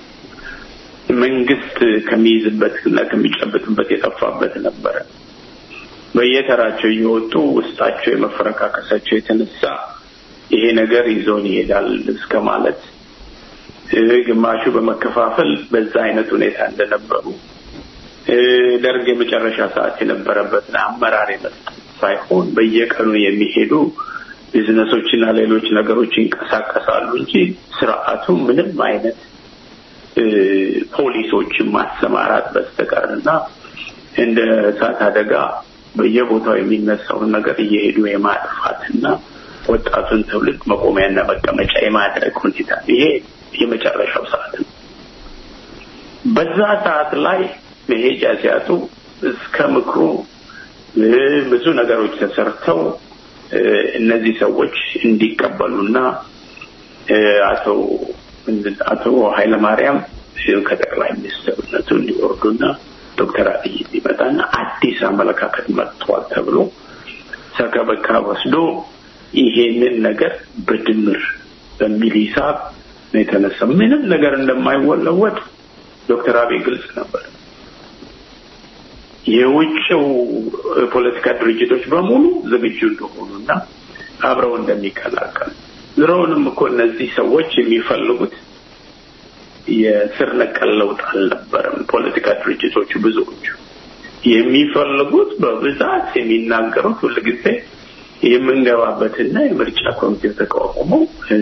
መንግስት ከሚይዝበት እና ከሚጨብጥበት የጠፋበት ነበረ። በየተራቸው እየወጡ ውስጣቸው የመፈረካከሳቸው የተነሳ ይሄ ነገር ይዞን ይሄዳል እስከ ማለት ግማሹ በመከፋፈል በዛ አይነት ሁኔታ እንደነበሩ ደርግ የመጨረሻ ሰዓት የነበረበትን አመራር የመስጠት ሳይሆን በየቀኑ የሚሄዱ ቢዝነሶችና ሌሎች ነገሮች ይንቀሳቀሳሉ እንጂ ስርዓቱ ምንም አይነት ፖሊሶችን ማሰማራት በስተቀር እና እንደ እሳት አደጋ በየቦታው የሚነሳውን ነገር እየሄዱ የማጥፋትና ወጣቱን ትውልድ መቆሚያና መቀመጫ የማድረግ ሁኔታ ይሄ የመጨረሻው ሰዓት ነው። በዛ ሰዓት ላይ መሄጃ ሲያጡ እስከ ምክሩ ብዙ ነገሮች ተሰርተው እነዚህ ሰዎች እንዲቀበሉና አቶ አቶ ኃይለማርያም ከጠቅላይ ሚኒስትርነቱ እንዲወርዱና ዶክተር አብይ እንዲመጣና አዲስ አመለካከት መጥቷል ተብሎ ሰከበካ ወስዶ ይሄንን ነገር በድምር በሚል ሂሳብ ነው የተነሳ። ምንም ነገር እንደማይወለወጥ ዶክተር አብይ ግልጽ ነበር። የውጭው ፖለቲካ ድርጅቶች በሙሉ ዝግጁ እንደሆኑና አብረው እንደሚቀላቀሉ ዝሮውንም እኮ እነዚህ ሰዎች የሚፈልጉት የስር ነቀል ለውጥ አልነበረም። ፖለቲካ ድርጅቶቹ ብዙዎቹ የሚፈልጉት በብዛት የሚናገሩት ሁልጊዜ የምንገባበትና የምርጫ ኮሚቴው ተቋቁሞ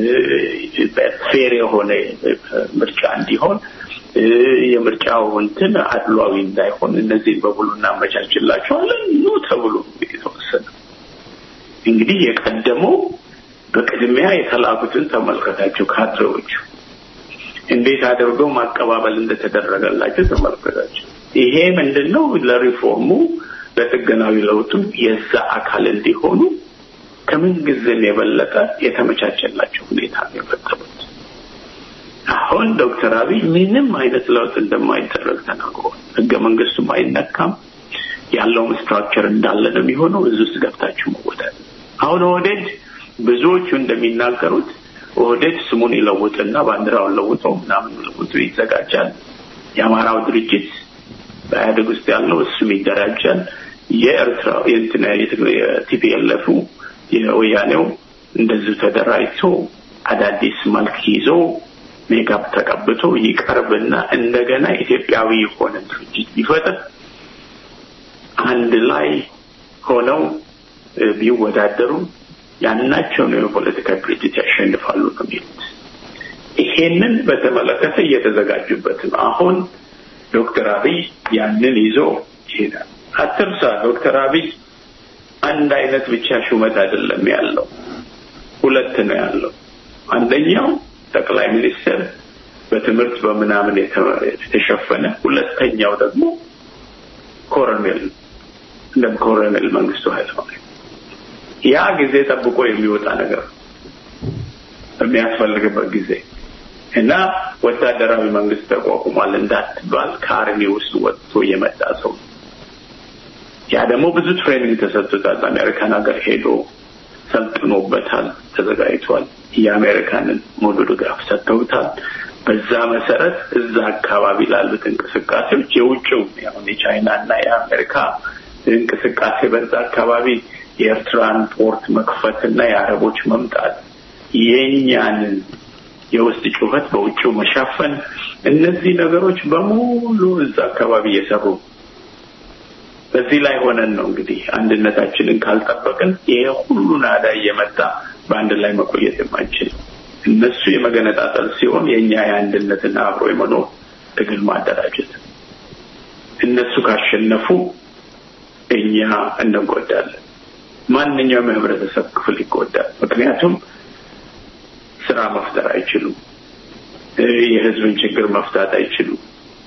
ፌር የሆነ ምርጫ እንዲሆን የምርጫው እንትን አድሏዊ እንዳይሆን እነዚህን በሙሉ እናመቻችላቸዋለን ኑ ተብሎ የተወሰነ እንግዲህ የቀደመው በቅድሚያ የተላኩትን ተመልከታቸው ካድሬዎቹ እንዴት አድርገው ማቀባበል እንደተደረገላቸው ተመልከታቸው። ይሄ ምንድን ነው? ለሪፎርሙ ለጥገናዊ ለውጡ የዛ አካል እንዲሆኑ ከምን ጊዜም የበለጠ የተመቻቸላቸው ሁኔታ ነው የፈጠሩት። አሁን ዶክተር አብይ ምንም አይነት ለውጥ እንደማይደረግ ተናግሯል። ህገ መንግስቱም አይነካም ያለውም ስትራክቸር እንዳለ ነው የሚሆነው። እዚህ ውስጥ ገብታችሁ መወዳል። አሁን ኦህዴድ ብዙዎቹ እንደሚናገሩት ኦህዴድ ስሙን ይለውጥና ባንዲራውን ለውጦ ምናምን ለውጦ ይዘጋጃል። የአማራው ድርጅት በኢህአዴግ ውስጥ ያለው እሱም ይደራጃል። የኤርትራ የእንትና የቲፒኤልኤፉ የወያኔው እንደዚሁ ተደራጅቶ አዳዲስ መልክ ይዞ ሜካፕ ተቀብቶ ይቀርብና እንደገና ኢትዮጵያዊ የሆነ ድርጅት ቢፈጥር አንድ ላይ ሆነው ቢወዳደሩ ያናቸውን የፖለቲካ ድርጅት ያሸንፋሉ ነው የሚሉት። ይሄንን በተመለከተ እየተዘጋጁበት ነው። አሁን ዶክተር አብይ ያንን ይዞ ይሄዳል። አትርሳ፣ ዶክተር አብይ አንድ አይነት ብቻ ሹመት አይደለም ያለው፣ ሁለት ነው ያለው። አንደኛው ጠቅላይ ሚኒስትር በትምህርት በምናምን የተሸፈነ፣ ሁለተኛው ደግሞ ኮሎኔል እንደ ኮሎኔል መንግስቱ ኃይለማርያም ያ ጊዜ ጠብቆ የሚወጣ ነገር በሚያስፈልግበት ጊዜ እና ወታደራዊ መንግስት ተቋቁሟል እንዳትባል ከአርሚ ውስጥ ወጥቶ የመጣ ሰው ያ ደግሞ ብዙ ትሬኒንግ ተሰጥቶታል። አሜሪካን ሀገር ሄዶ ሰልጥኖበታል፣ ተዘጋጅቷል። የአሜሪካንን ሙሉ ድጋፍ ሰጥተውታል። በዛ መሰረት እዛ አካባቢ ላሉት እንቅስቃሴዎች የውጭው አሁን የቻይና እና የአሜሪካ እንቅስቃሴ በዛ አካባቢ የኤርትራን ፖርት መክፈትና የአረቦች መምጣት የኛንን የውስጥ ጩኸት በውጭው መሻፈን እነዚህ ነገሮች በሙሉ እዛ አካባቢ እየሰሩ በዚህ ላይ ሆነን ነው እንግዲህ አንድነታችንን ካልጠበቅን ይሄ ሁሉ ናዳ እየመጣ በአንድ ላይ መቆየት የማንችል እነሱ የመገነጣጠል ሲሆን የእኛ የአንድነትና አብሮ የመኖር ትግል ማደራጀት እነሱ ካሸነፉ እኛ እንጎዳለን። ማንኛውም የህብረተሰብ ክፍል ይጎዳል። ምክንያቱም ስራ መፍጠር አይችሉም። የህዝብን ችግር መፍታት አይችሉም።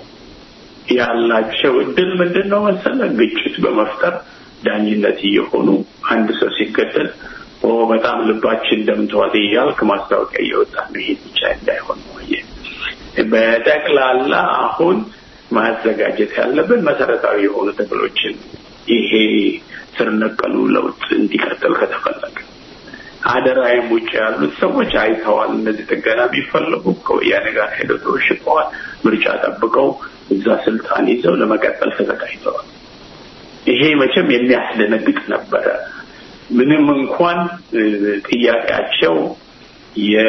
ያላቸው እድል ምንድን ነው መሰለ? ግጭት በመፍጠር ዳኝነት እየሆኑ አንድ ሰው ሲገደል ኦ በጣም ልባችን ደምተዋል እያልክ ማስታወቂያ እየወጣ ነው። ይሄ ብቻ እንዳይሆን ወየ በጠቅላላ አሁን ማዘጋጀት ያለብን መሰረታዊ የሆኑ ትግሎችን ይሄ ስር ነቀሉ ለውጥ እንዲቀጥል ከተፈለገ አደራይም ውጭ ያሉት ሰዎች አይተዋል። እነዚህ ጥገና ቢፈለጉ ከወያኔ ጋር ሄደው ተወሽቀዋል። ምርጫ ጠብቀው እዛ ስልጣን ይዘው ለመቀጠል ተዘጋጅተዋል። ይሄ መቼም የሚያስደነግጥ ነበረ። ምንም እንኳን ጥያቄያቸው የ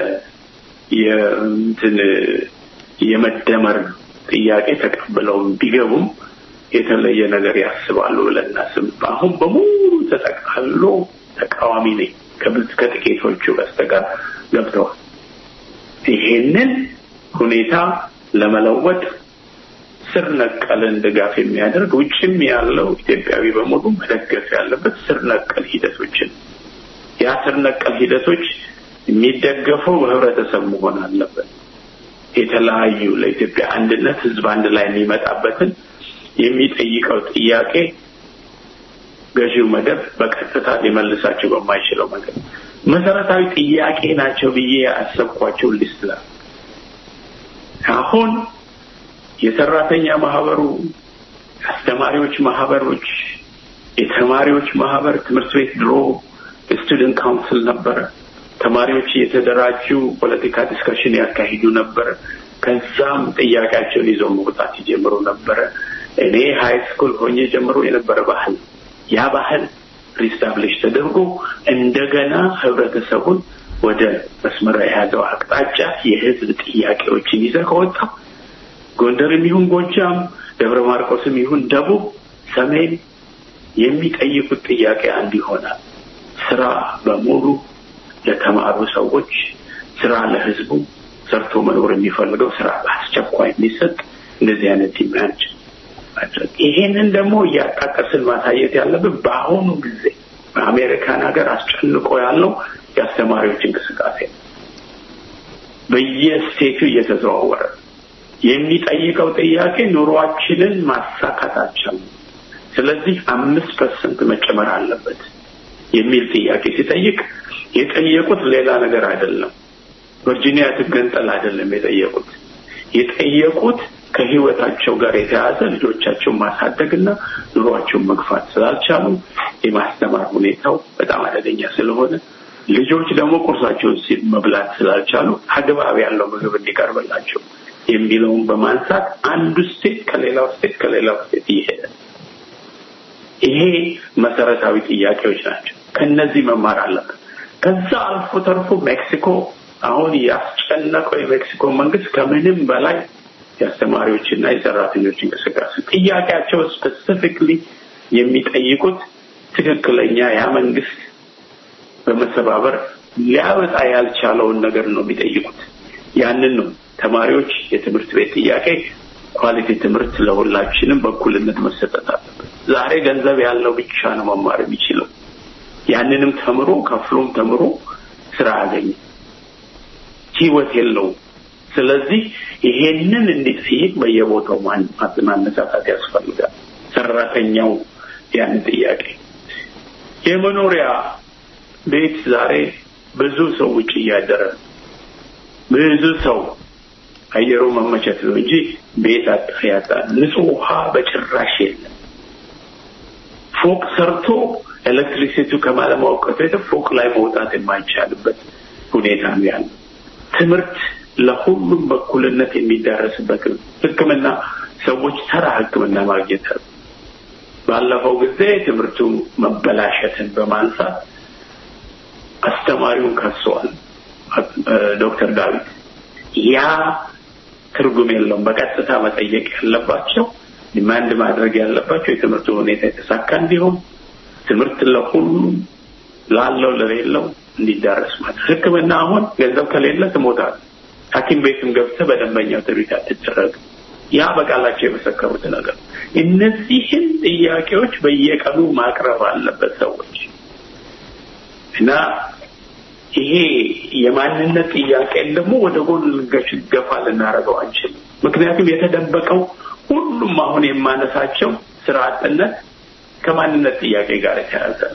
የእንትን የመደመር ጥያቄ ተቀብለው ቢገቡም የተለየ ነገር ያስባሉ ብለን እናስብ። አሁን በሙሉ ተጠቃሎ ተቃዋሚ ነኝ ከጥቂቶቹ በስተቀር ገብተዋል። ይሄንን ሁኔታ ለመለወጥ ስር ነቀልን ድጋፍ የሚያደርግ ውጭም ያለው ኢትዮጵያዊ በሙሉ መደገፍ ያለበት ስር ነቀል ሂደቶችን ያ ስር ነቀል ሂደቶች የሚደገፈው በህብረተሰብ መሆን አለበት። የተለያዩ ለኢትዮጵያ አንድነት ህዝብ አንድ ላይ የሚመጣበትን የሚጠይቀው ጥያቄ ገዢው መደብ በቀጥታ ሊመልሳቸው በማይችለው መንገድ መሰረታዊ ጥያቄ ናቸው ብዬ ያሰብኳቸው ሊስት ላይ አሁን የሰራተኛ ማህበሩ፣ አስተማሪዎች ማህበሮች፣ የተማሪዎች ማህበር ትምህርት ቤት ድሮ ስቱደንት ካውንስል ነበረ። ተማሪዎች እየተደራጁ ፖለቲካ ዲስከሽን ያካሂዱ ነበረ። ከዛም ጥያቄያቸውን ይዘው መውጣት ይጀምሩ ነበረ። እኔ ሀይ ስኩል ሆኜ ጀምሮ የነበረ ባህል ያ ባህል ሪስታብሊሽ ተደርጎ እንደገና ህብረተሰቡን ወደ መስመር የያዘው አቅጣጫ የህዝብ ጥያቄዎችን ይዘህ ከወጣ ጎንደርም ይሁን ጎጃም፣ ደብረ ማርቆስም ይሁን ደቡብ፣ ሰሜን የሚጠይቁት ጥያቄ አንድ ይሆናል። ስራ በሙሉ ለተማሩ ሰዎች፣ ስራ ለህዝቡ፣ ሰርቶ መኖር የሚፈልገው ስራ በአስቸኳይ የሚሰጥ እንደዚህ አይነት ዲማንድ ማድረግ። ይሄንን ደግሞ እያጣቀስን ማሳየት ያለብን በአሁኑ ጊዜ በአሜሪካን ሀገር አስጨንቆ ያለው የአስተማሪዎች እንቅስቃሴ ነው። በየስቴቱ እየተዘዋወረ የሚጠይቀው ጥያቄ ኑሯችንን ማሳካት አልቻልንም፣ ስለዚህ አምስት ፐርሰንት መጨመር አለበት የሚል ጥያቄ ሲጠይቅ የጠየቁት ሌላ ነገር አይደለም። ቨርጂኒያ ትገንጠል አይደለም የጠየቁት። የጠየቁት ከህይወታቸው ጋር የተያዘ ልጆቻቸውን ማሳደግና ኑሯቸውን መግፋት ስላልቻሉ የማስተማር ሁኔታው በጣም አደገኛ ስለሆነ ልጆች ደግሞ ቁርሳቸውን መብላት ስላልቻሉ አግባብ ያለው ምግብ እንዲቀርብላቸው የሚለውን በማንሳት አንዱ ስቴት ከሌላው ስቴት ከሌላው ስቴት እየሄደ ይሄ መሰረታዊ ጥያቄዎች ናቸው። ከነዚህ መማር አለበት። ከዛ አልፎ ተርፎ ሜክሲኮ አሁን ያስጨነቀው የሜክሲኮ መንግስት ከምንም በላይ የአስተማሪዎችና የሰራተኞች እንቅስቃሴ ጥያቄያቸው ስፔሲፊክሊ የሚጠይቁት ትክክለኛ ያ መንግስት በመሰባበር ሊያወጣ ያልቻለውን ነገር ነው የሚጠይቁት። ያንን ነው ተማሪዎች የትምህርት ቤት ጥያቄ ኳሊቲ ትምህርት ለሁላችንም በእኩልነት መሰጠት አለበት። ዛሬ ገንዘብ ያለው ብቻ ነው መማር የሚችለው። ያንንም ተምሮ ከፍሎም ተምሮ ስራ አገኘ፣ ህይወት የለውም። ስለዚህ ይሄንን እንዲጠይቅ በየቦታው ማነሳሳት ያስፈልጋል። ሰራተኛው ያን ጥያቄ የመኖሪያ ቤት ዛሬ ብዙ ሰው ውጭ እያደረ ብዙ ሰው አየሩ መመቸት ነው እንጂ ቤት አጣ ያጣ ንጹህ ውሃ በጭራሽ የለም። ፎቅ ሰርቶ ኤሌክትሪሲቲው ከማለማውቀቱ የተ ፎቅ ላይ መውጣት የማይቻልበት ሁኔታ ነው ያለው። ትምህርት ለሁሉም በኩልነት የሚዳረስበት ሕክምና ሰዎች ተራ ሕክምና ማግኘት ባለፈው ጊዜ ትምህርቱ መበላሸትን በማንሳት አስተማሪውን ከሰዋል ዶክተር ዳዊት ያ ትርጉም የለውም። በቀጥታ መጠየቅ ያለባቸው ዲማንድ ማድረግ ያለባቸው የትምህርቱ ሁኔታ የተሳካ እንዲሆን ትምህርት ለሁሉም ላለው ለሌለው እንዲዳረስ ማለት ህክምና አሁን ገንዘብ ከሌለ ትሞታል። ሐኪም ቤትም ገብተህ በደንበኛው ትሪት አትደረግ። ያ በቃላቸው የመሰከሩት ነገር እነዚህን ጥያቄዎች በየቀኑ ማቅረብ አለበት ሰዎች እና ይሄ የማንነት ጥያቄን ደግሞ ወደ ጎን ልንገች ገፋ ልናደርገው አንችልም። ምክንያቱም የተደበቀው ሁሉም አሁን የማነሳቸው ስራ አጥነት ከማንነት ጥያቄ ጋር የተያያዘ ነው።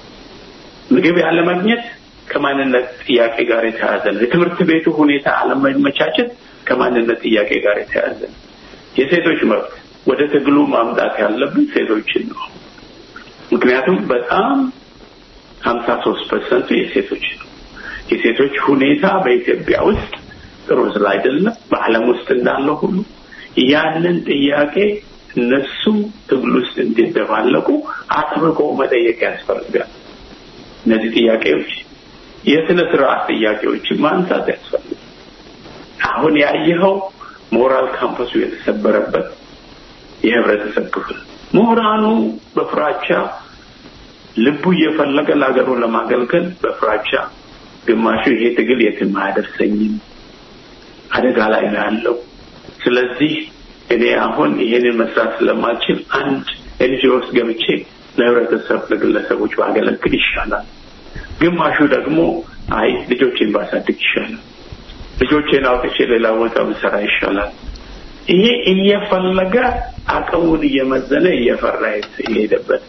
ምግብ ያለማግኘት ከማንነት ጥያቄ ጋር የተያያዘ ነው። የትምህርት ቤቱ ሁኔታ አለመመቻቸት ከማንነት ጥያቄ ጋር የተያያዘ ነው። የሴቶች መብት ወደ ትግሉ ማምጣት ያለብን ሴቶችን ነው። ምክንያቱም በጣም ሀምሳ ሶስት ፐርሰንቱ የሴቶች ነው። የሴቶች ሁኔታ በኢትዮጵያ ውስጥ ጥሩ ስለ አይደለም፣ በዓለም ውስጥ እንዳለው ሁሉ ያንን ጥያቄ እነሱም ትግል ውስጥ እንዲደባለቁ አጥብቆ መጠየቅ ያስፈልጋል። እነዚህ ጥያቄዎች የስነ ስርዓት ጥያቄዎችን ማንሳት ያስፈልጋል። አሁን ያየኸው ሞራል ካምፐሱ የተሰበረበት የህብረተሰብ ክፍል ምሁራኑ በፍራቻ ልቡ እየፈለገ ለሀገሩ ለማገልገል በፍራቻ ግማሹ ይሄ ትግል የትም አያደርሰኝም፣ አደጋ ላይ ነው ያለው። ስለዚህ እኔ አሁን ይሄንን መስራት ስለማልችል አንድ ኤንጂኦ ውስጥ ገብቼ ለህብረተሰብ ለግለሰቦች ባገለግል ይሻላል። ግማሹ ደግሞ አይ ልጆቼን ባሳድግ ይሻላል፣ ልጆቼን አውጥቼ ሌላ ቦታ ብሰራ ይሻላል። ይሄ እየፈለገ አቅሙን እየመዘነ እየፈራ የሄደበት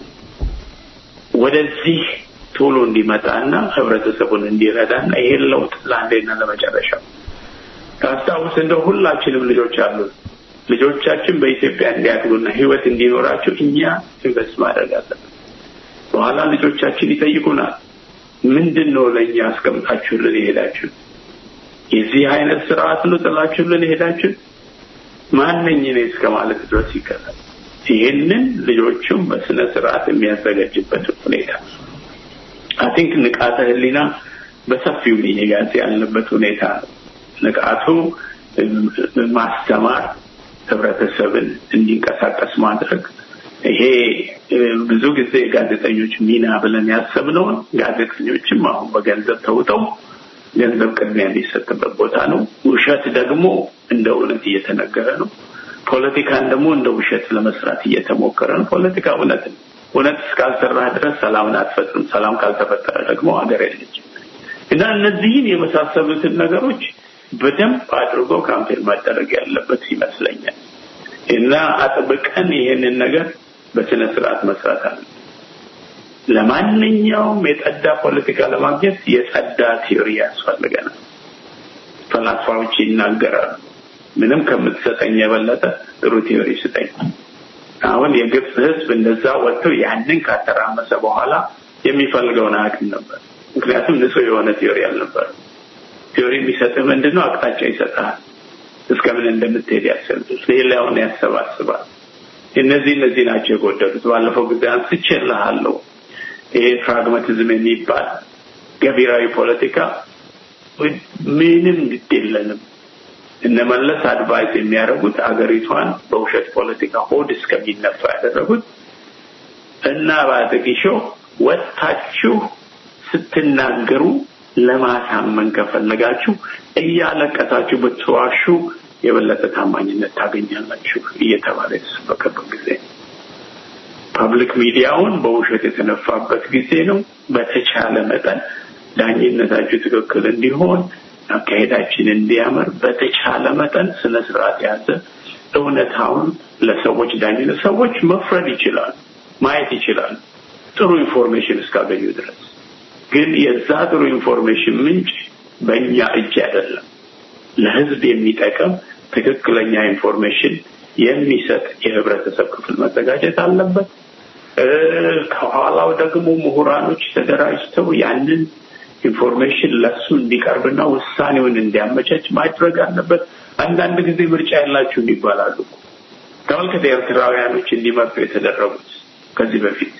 ወደዚህ ቶሎ እንዲመጣና ህብረተሰቡን እንዲረዳና ይሄን ለውጥ ለአንዴና ለመጨረሻው ታስታውስ እንደው ሁላችንም ልጆች አሉ። ልጆቻችን በኢትዮጵያ እንዲያድጉና ህይወት እንዲኖራቸው እኛ ኢንቨስት ማድረግ አለብን። በኋላ ልጆቻችን ይጠይቁናል፣ ምንድን ነው ለእኛ አስቀምጣችሁልን የሄዳችሁ? የዚህ አይነት ስርዓት ነው ጥላችሁልን የሄዳችሁ? ማነኝ እኔ እስከ ማለት ድረስ ይቀራል። ይህንን ልጆቹም በስነ ስርዓት የሚያዘጋጅበት ሁኔታ አይ ቲንክ ንቃተ ህሊና በሰፊው መያዝ ያለበት ሁኔታ ነው። ንቃቱ ማስተማር፣ ህብረተሰብን እንዲንቀሳቀስ ማድረግ ይሄ ብዙ ጊዜ ጋዜጠኞች ሚና ብለን ያሰብነውን ጋዜጠኞችም አሁን በገንዘብ ተውጠው ገንዘብ ቅድሚያ የሚሰጥበት ቦታ ነው። ውሸት ደግሞ እንደ እውነት እየተነገረ ነው። ፖለቲካን ደግሞ እንደ ውሸት ለመስራት እየተሞከረ ነው። ፖለቲካ እውነት ነው። እውነት እስካልሰራህ ድረስ ሰላምን አትፈጥርም። ሰላም ካልተፈጠረ ደግሞ ሀገር የለችም እና እነዚህን የመሳሰሉትን ነገሮች በደንብ አድርጎ ካምፔን ማደረግ ያለበት ይመስለኛል እና አጥብቀን ይሄንን ነገር በስነ ስርዓት መስራት አለ። ለማንኛውም የጸዳ ፖለቲካ ለማግኘት የጸዳ ቲዮሪ ያስፈልገናል። ፈላስፋዎች ይናገራሉ። ምንም ከምትሰጠኝ የበለጠ ጥሩ ቲዮሪ ስጠኝ። አሁን የግብፅ ህዝብ እንደዛ ወጥቶ ያንን ካተራመሰ በኋላ የሚፈልገውን አያውቅም ነበር። ምክንያቱም ንጹህ የሆነ ቲዮሪ አልነበር። ቲዮሪ የሚሰጥህ ምንድን ነው? አቅጣጫ ይሰጥሃል። እስከምን እንደምትሄድ ያሰብህ፣ ሌላውን ያሰባስባል። እነዚህ እነዚህ ናቸው የጎደሉት። ባለፈው ጊዜ አንስቼልሃለሁ። ይሄ ፕራግማቲዝም የሚባል ገቢራዊ ፖለቲካ ምንም ግድ የለንም። እነመለስ አድቫይስ የሚያደርጉት አገሪቷን በውሸት ፖለቲካ ሆድ እስከሚነፋ ያደረጉት እና በአጥቂሾ ወጥታችሁ ስትናገሩ ለማሳመን ከፈለጋችሁ እያለቀሳችሁ ብትዋሹ የበለጠ ታማኝነት ታገኛላችሁ እየተባለ የተሰበከበት ጊዜ ፐብሊክ ሚዲያውን በውሸት የተነፋበት ጊዜ ነው። በተቻለ መጠን ዳኝነታችሁ ትክክል እንዲሆን አካሄዳችን እንዲያምር በተቻለ መጠን ስነ ስርዓት ያዘ እውነታውን ለሰዎች ዳኝነት ሰዎች መፍረድ ይችላሉ፣ ማየት ይችላሉ፣ ጥሩ ኢንፎርሜሽን እስካገኙ ድረስ። ግን የዛ ጥሩ ኢንፎርሜሽን ምንጭ በእኛ እጅ አይደለም። ለህዝብ የሚጠቅም ትክክለኛ ኢንፎርሜሽን የሚሰጥ የህብረተሰብ ክፍል መዘጋጀት አለበት። ከኋላው ደግሞ ምሁራኖች ተደራጅተው ያንን ኢንፎርሜሽን ለሱ እንዲቀርብና ውሳኔውን እንዲያመቻች ማድረግ አለበት። አንዳንድ ጊዜ ምርጫ ያላችሁም ይባላሉ። ተመልከተ፣ ኤርትራውያኖች እንዲመርጡ የተደረጉት ከዚህ በፊት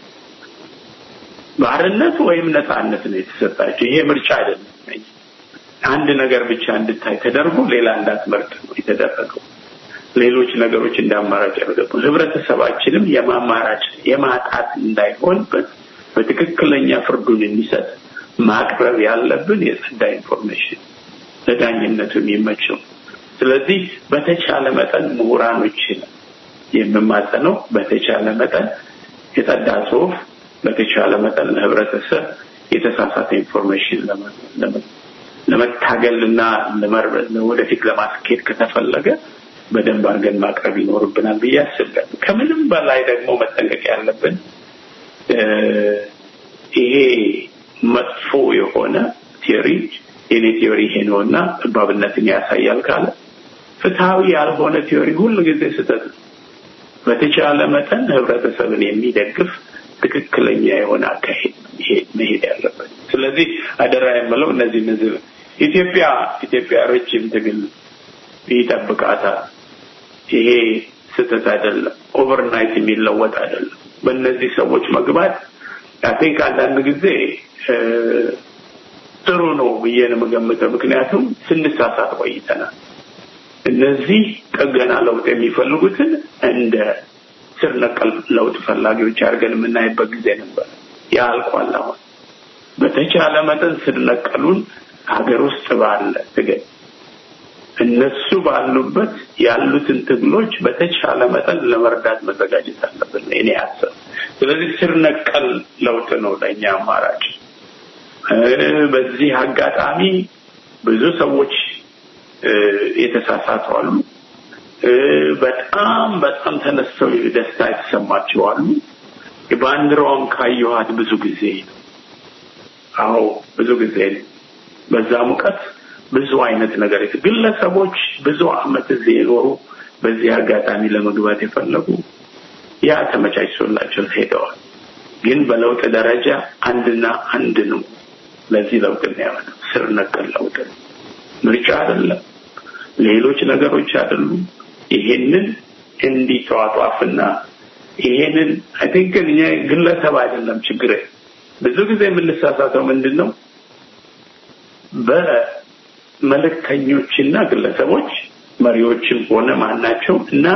ባርነት ወይም ነፃነት ነው የተሰጣቸው። ይሄ ምርጫ አይደለም። አንድ ነገር ብቻ እንድታይ ተደርጎ ሌላ እንዳትመርጥ ነው የተደረገው። ሌሎች ነገሮች እንዳማራጭ ያደረጉ ህብረተሰባችንም የማማራጭ የማጣት እንዳይሆንበት በትክክለኛ ፍርዱን እንዲሰጥ ማቅረብ ያለብን የጸዳ ኢንፎርሜሽን ለዳኝነቱ የሚመቸው። ስለዚህ በተቻለ መጠን ምሁራኖችን የምማጸነው በተቻለ መጠን የጸዳ ጽሁፍ በተቻለ መጠን ለህብረተሰብ የተሳሳተ ኢንፎርሜሽን ለመታገልና ወደፊት ለማስኬድ ከተፈለገ በደንብ አድርገን ማቅረብ ይኖርብናል ብዬ አስባለሁ። ከምንም በላይ ደግሞ መጠንቀቅ ያለብን ይሄ መጥፎ የሆነ ቲዮሪ የኔ ቲዮሪ ይሄ ነው እና ጠባብነትን ያሳያል ካለ ፍትሐዊ ያልሆነ ቲዮሪ ሁሉ ጊዜ ስህተት ነው። በተቻለ መጠን ህብረተሰብን የሚደግፍ ትክክለኛ የሆነ አካሄድ መሄድ ያለበት። ስለዚህ አደራ የምለው እነዚህ እነዚህ ኢትዮጵያ ኢትዮጵያ ረጅም ትግል ይጠብቃታል። ይሄ ስህተት አይደለም። ኦቨርናይት የሚለወጥ አይደለም። በእነዚህ ሰዎች መግባት አይ አንዳንድ ጊዜ ጥሩ ነው ብዬ ነው የምገምተው። ምክንያቱም ስንሳሳት ቆይተናል። እነዚህ ጥገና ለውጥ የሚፈልጉትን እንደ ስር ነቀል ለውጥ ፈላጊዎች አድርገን የምናይበት ጊዜ ነበር። ያ አልቋል። አሁን በተቻለ መጠን ስር ነቀሉን ሀገር ውስጥ ባለ ትግል እነሱ ባሉበት ያሉትን ትግሎች በተቻለ መጠን ለመርዳት መዘጋጀት አለብን። እኔ ያሰብ ስለዚህ ስር ነቀል ለውጥ ነው ለእኛ አማራጭ። በዚህ አጋጣሚ ብዙ ሰዎች የተሳሳቱ አሉ። በጣም በጣም ተነስተው ደስታ የተሰማቸው አሉ። ባንዲራዋን ካየኋት ብዙ ጊዜ ነው። አዎ ብዙ ጊዜ ነው። በዛ ሙቀት ብዙ አይነት ነገር ግለሰቦች ብዙ አመት እዚህ የኖሩ በዚህ አጋጣሚ ለመግባት የፈለጉ ያ ተመቻችቶላቸው ሄደዋል። ግን በለውጥ ደረጃ አንድና አንድ ነው። ለዚህ ለውጥ የሚያመጣው ስር ነቀል ለውጥ ነው። ምርጫ አይደለም፣ ሌሎች ነገሮች አይደሉም። ይሄንን እንዲተዋጧፍና ይሄንን አይ ቲንክ እኛ ግለሰብ አይደለም ችግር። ብዙ ጊዜ የምንሳሳተው ምንድን ነው በመልእክተኞችና ግለሰቦች መሪዎችም ሆነ ማናቸው እና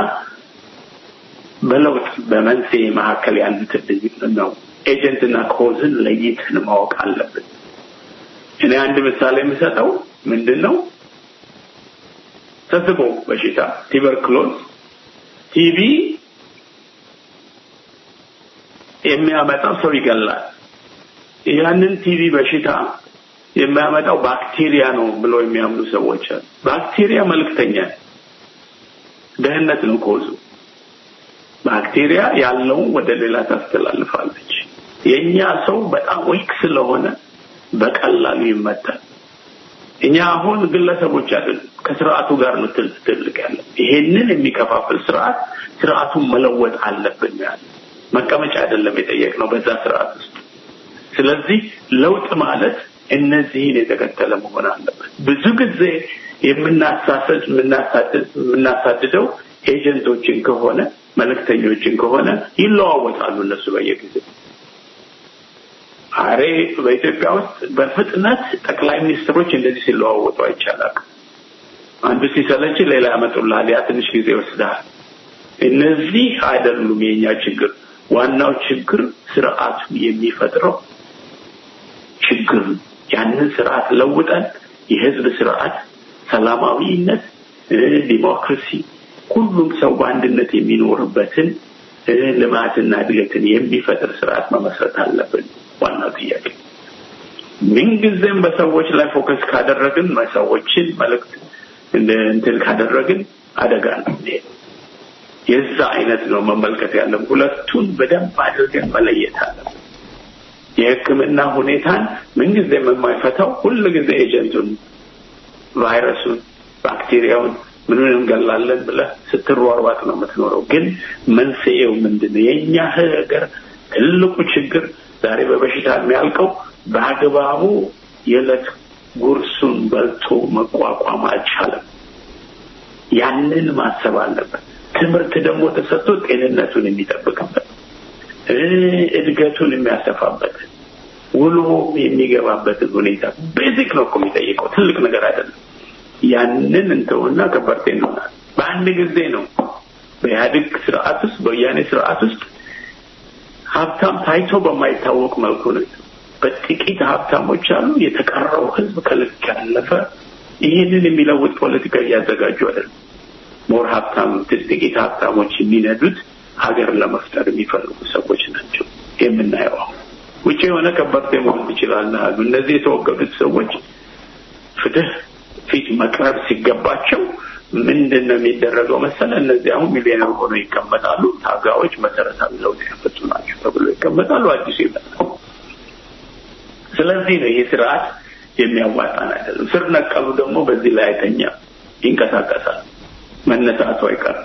በለውጥ በመንስኤ መካከል ያሉትን ልዩነት ነው ኤጀንትና ኮዝን ለይተን ማወቅ አለብን። እኔ አንድ ምሳሌ የምሰጠው ምንድን ነው ተስቦ በሽታ ቲበርክሎዝ ቲቪ የሚያመጣው ሰው ይገላል። ያንን ቲቪ በሽታ የሚያመጣው ባክቴሪያ ነው ብሎ የሚያምኑ ሰዎች አሉ። ባክቴሪያ መልክተኛ ደህንነት ነው ኮዙ። ባክቴሪያ ያለውን ወደ ሌላ ታስተላልፋለች። የኛ ሰው በጣም ዊክ ስለሆነ በቀላሉ ይመታል። እኛ አሁን ግለሰቦች አይደለም ከስርዓቱ ጋር ነው ትልቅ ያለ ይሄንን የሚከፋፍል ስርዓት ስርዓቱን መለወጥ አለብን ያለ መቀመጫ አይደለም የጠየቅነው በዛ ስርዓት ውስጥ ስለዚህ ለውጥ ማለት እነዚህን የተከተለ መሆን አለበት ብዙ ጊዜ የምናሳሰድ የምናሳድደው ኤጀንቶችን ከሆነ መልእክተኞችን ከሆነ ይለዋወጣሉ እነሱ በየጊዜው አሬ በኢትዮጵያ ውስጥ በፍጥነት ጠቅላይ ሚኒስትሮች እንደዚህ ሲለዋወጡ አይቻላል አንዱ ሲሰለች ሌላ ያመጡልሃል ያ ትንሽ ጊዜ ይወስዳል እነዚህ አይደሉም የኛ ችግር ዋናው ችግር ስርዓቱ የሚፈጥረው ችግር ያንን ስርዓት ለውጠን የህዝብ ስርዓት ሰላማዊነት ዲሞክራሲ ሁሉም ሰው በአንድነት የሚኖርበትን ልማትና እድገትን የሚፈጥር ስርዓት መመስረት አለብን ዋናው ጥያቄ ምንጊዜም በሰዎች ላይ ፎከስ ካደረግን ሰዎችን መልእክት እንትን ካደረግን አደጋ ነው የዛ አይነት ነው መመልከት ያለም ሁለቱን በደንብ አድርገን መለየት አለብን የህክምና ሁኔታን ምንጊዜም የማይፈታው ሁሉ ጊዜ ኤጀንቱን ቫይረሱን ባክቴሪያውን ምንን እንገላለን ብለ ስትሯሯጥ ነው የምትኖረው ግን መንስኤው ምንድን ነው የእኛ ሀገር ትልቁ ችግር ዛሬ በበሽታ የሚያልቀው በአግባቡ የዕለት ጉርሱን በልቶ መቋቋም አልቻለም ያንን ማሰብ አለበት ትምህርት ደግሞ ተሰጥቶ ጤንነቱን የሚጠብቅበት እድገቱን የሚያሰፋበት ውሎ የሚገባበትን ሁኔታ ቤዚክ ነው እኮ የሚጠይቀው ትልቅ ነገር አይደለም ያንን እንተውና ከበርቴ እንሆናል በአንድ ጊዜ ነው በኢህአዴግ ስርዓት ውስጥ በወያኔ ስርዓት ውስጥ ሀብታም ታይቶ በማይታወቅ መልኩ ነው በጥቂት ሀብታሞች አሉ የተቀረው ህዝብ ከልክ ያለፈ ይህንን የሚለውጥ ፖለቲካ እያዘጋጁ አይደለም ሞር ሀብታም ጥቂት ሀብታሞች የሚነዱት ሀገር ለመፍጠር የሚፈልጉ ሰዎች ናቸው የምናየው አሁን ውጭ የሆነ ከበርቴ መሆን ትችላለህ አሉ እነዚህ የተወገዱት ሰዎች ፍትህ ፊት መቅረብ ሲገባቸው ምንድን ነው የሚደረገው መሰለ እነዚህ አሁን ሚሊዮነር ሆነው ይቀመጣሉ ታጋዎች መሰረታዊ ለውጥ ያፈጡ ናቸው ተብሎ ይቀመጣሉ አዲሱ ይመጣል ስለዚህ ነው ይሄ ስርዓት የሚያዋጣን አይደለም ስር ነቀሉ ደግሞ በዚህ ላይ አይተኛ ይንቀሳቀሳል መነሳቱ አይቀርም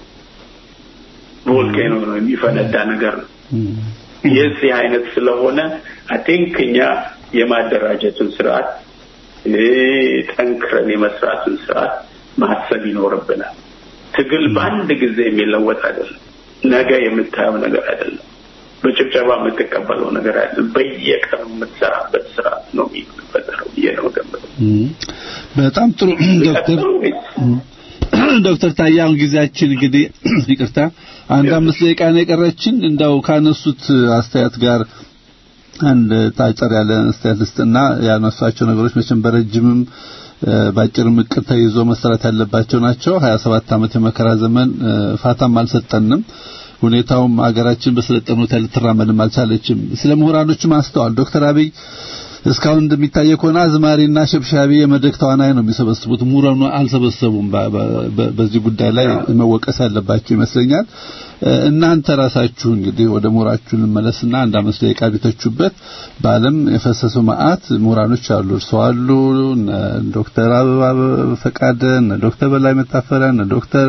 ቮልኬኖ ነው የሚፈነዳ ነገር ነው የዚህ አይነት ስለሆነ አቲንክ እኛ የማደራጀቱን ስርዓት ጠንክረን የመስራቱን ስርዓት ማሰብ ይኖርብናል ትግል በአንድ ጊዜ የሚለወጥ አይደለም ነገ የምታየው ነገር አይደለም በጭብጨባ የምትቀበለው ነገር አይደለም በየቀኑ የምትሰራበት ስርዓት ነው የሚፈጠረው ብዬ ነው ገምተው በጣም ጥሩ ዶክተር ዶክተር ታዬ አሁን ጊዜያችን እንግዲህ ይቅርታ አንድ አምስት ደቂቃ ነው የቀረችን እንደው ካነሱት አስተያየት ጋር አንድ ታጨር ያለ አስተያየት ልስጥና ያነሷቸው ነገሮች መቼም በረጅምም ባጭርም እቅድ ተይዞ መሰራት ያለባቸው ናቸው 27 ዓመት የመከራ ዘመን ፋታም አልሰጠንም ሁኔታውም አገራችን በሰለጠኑት ልትራመድም አልቻለችም ስለ ምሁራኖችም አስተዋል ዶክተር አብይ እስካሁን እንደሚታየው ከሆነ አዝማሪና ሸብሻቢ የመድረክ ተዋናይ ነው የሚሰበስቡት ምሁራኑ አልሰበሰቡም በዚህ ጉዳይ ላይ መወቀስ ያለባቸው ይመስለኛል እናንተ ራሳችሁ እንግዲህ ወደ ምሁራችሁ ልመለስና አንድ አምስት ደቂቃ ቢተቹበት በዓለም የፈሰሱ መዓት ምሁራኖች አሉ እርስዎ አሉ ዶክተር አበባ ፈቃደ ዶክተር በላይ መታፈሪያ ዶክተር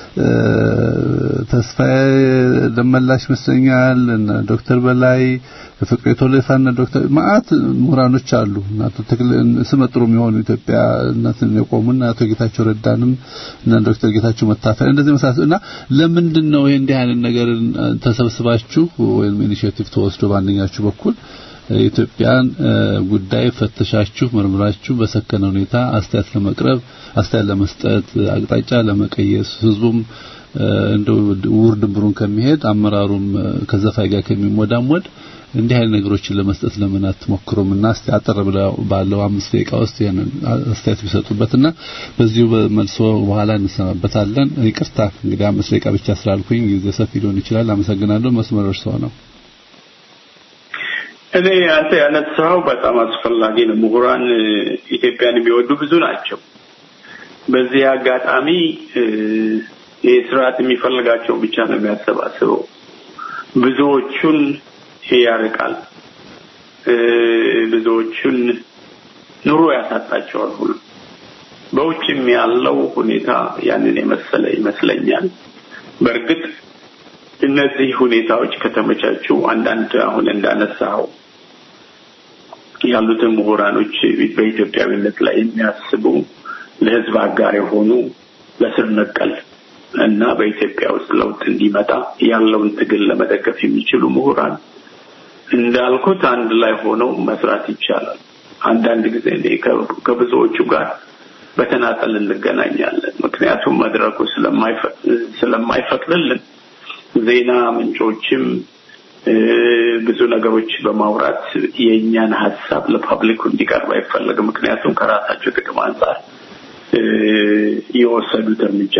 ተስፋዬ ደመላሽ ይመስለኛል ዶክተር በላይ ፍቅሬ ቶሌፋና ዶክተር ማአት ምሁራኖች አሉ አቶ ተክለ ስመጥሩ የሚሆኑ ኢትዮጵያ እናትን የቆሙና አቶ ጌታቸው ረዳንም እና ዶክተር ጌታቸው መታፈሪያ እንደዚህ መሳሰሉ እና ለምንድን ነው ይሄ እንዲህ አይነት ነገር ተሰብስባችሁ ወይም ኢኒሼቲቭ ተወስዶ በአንደኛችሁ በኩል የኢትዮጵያን ጉዳይ ፈተሻችሁ መርምራችሁ በሰከነ ሁኔታ አስተያየት ለመቅረብ አስተያየት ለመስጠት አቅጣጫ ለመቀየስ ህዝቡም እንደው ውር ድንብሩን ከሚሄድ አመራሩም ከዘፋይ ጋር ከሚሞዳሞድ እንዲህ አይነት ነገሮችን ለመስጠት ለምን አትሞክሩም እና እስቲ አጠር ባለው አምስት ደቂቃ ውስጥ ይሄንን አስተያየት ቢሰጡበትና በዚሁ መልሶ በኋላ እንሰማበታለን ይቅርታ እንግዲህ አምስት ደቂቃ ብቻ ስላልኩኝ ጊዜ ሰፊ ሊሆን ይችላል አመሰግናለሁ መስመር እርስዎ ነው እኔ አንተ ያነሳው በጣም አስፈላጊ ነው ምሁራን ኢትዮጵያን የሚወዱ ብዙ ናቸው በዚህ አጋጣሚ ይህ ስርዓት የሚፈልጋቸው ብቻ ነው የሚያሰባስበው ብዙዎቹን ያርቃል ብዙዎቹን ኑሮ ያሳጣቸዋል ሁሉ በውጭም ያለው ሁኔታ ያንን የመሰለ ይመስለኛል። በእርግጥ እነዚህ ሁኔታዎች ከተመቻቹ አንዳንድ አሁን እንዳነሳው ያሉትን ምሁራኖች በኢትዮጵያዊነት ላይ የሚያስቡ ለሕዝብ አጋር የሆኑ ለስር ነቀል እና በኢትዮጵያ ውስጥ ለውጥ እንዲመጣ ያለውን ትግል ለመደገፍ የሚችሉ ምሁራን እንዳልኩት አንድ ላይ ሆነው መስራት ይቻላል። አንዳንድ ጊዜ እኔ ከብዙዎቹ ጋር በተናጠል እንገናኛለን። ምክንያቱም መድረኩ ስለማይፈቅድልን ዜና ምንጮችም ብዙ ብዙ በማውራት የእኛን ሀሳብ ለፐብሊኩ እንዲቀርብ አይፈለግም። ምክንያቱም ከራሳቸው ጥቅም አንጻር የወሰዱት እርምጃ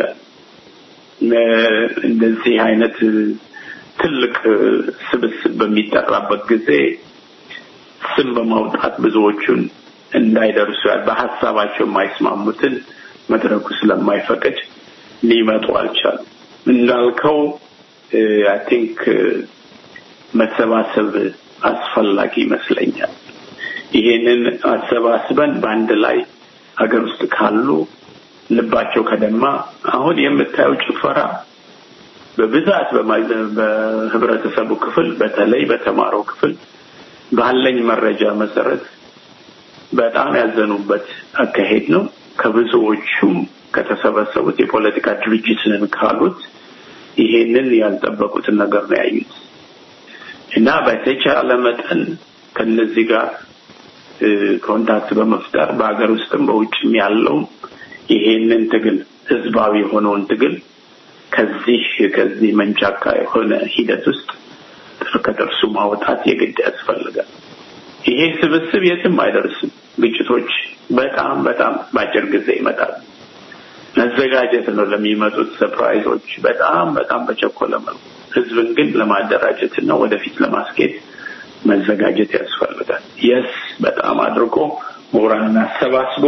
እንደዚህ አይነት ትልቅ ስብስብ በሚጠራበት ጊዜ ስም በማውጣት ብዙዎቹን እንዳይደርሱ በሀሳባቸው የማይስማሙትን መድረኩ ስለማይፈቅድ ሊመጡ አልቻሉም። እንዳልከው አይ ቲንክ መሰባሰብ አስፈላጊ ይመስለኛል። ይሄንን አሰባስበን በአንድ ላይ ሀገር ውስጥ ካሉ ልባቸው ከደማ አሁን የምታየው ጭፈራ በብዛት በህብረተሰቡ ክፍል በተለይ በተማረው ክፍል ባለኝ መረጃ መሰረት በጣም ያዘኑበት አካሄድ ነው። ከብዙዎቹም ከተሰበሰቡት የፖለቲካ ድርጅት ነን ካሉት ይሄንን ያልጠበቁትን ነገር ነው ያዩት እና በተቻለ መጠን ከነዚህ ጋር ኮንታክት በመፍጠር በሀገር ውስጥም በውጭም ያለው ይሄንን ትግል ህዝባዊ የሆነውን ትግል ከዚህ ከዚህ መንጫካ የሆነ ሂደት ውስጥ ከጥርሱ ማውጣት የግድ ያስፈልጋል። ይሄ ስብስብ የትም አይደርስም። ግጭቶች በጣም በጣም በአጭር ጊዜ ይመጣል። መዘጋጀት ነው ለሚመጡት ሰፕራይዞች በጣም በጣም በቸኮለ መልኩ ህዝብን ግን ለማደራጀት እና ወደፊት ለማስኬድ መዘጋጀት ያስፈልጋል። የስ በጣም አድርጎ ምሁራንን አሰባስቦ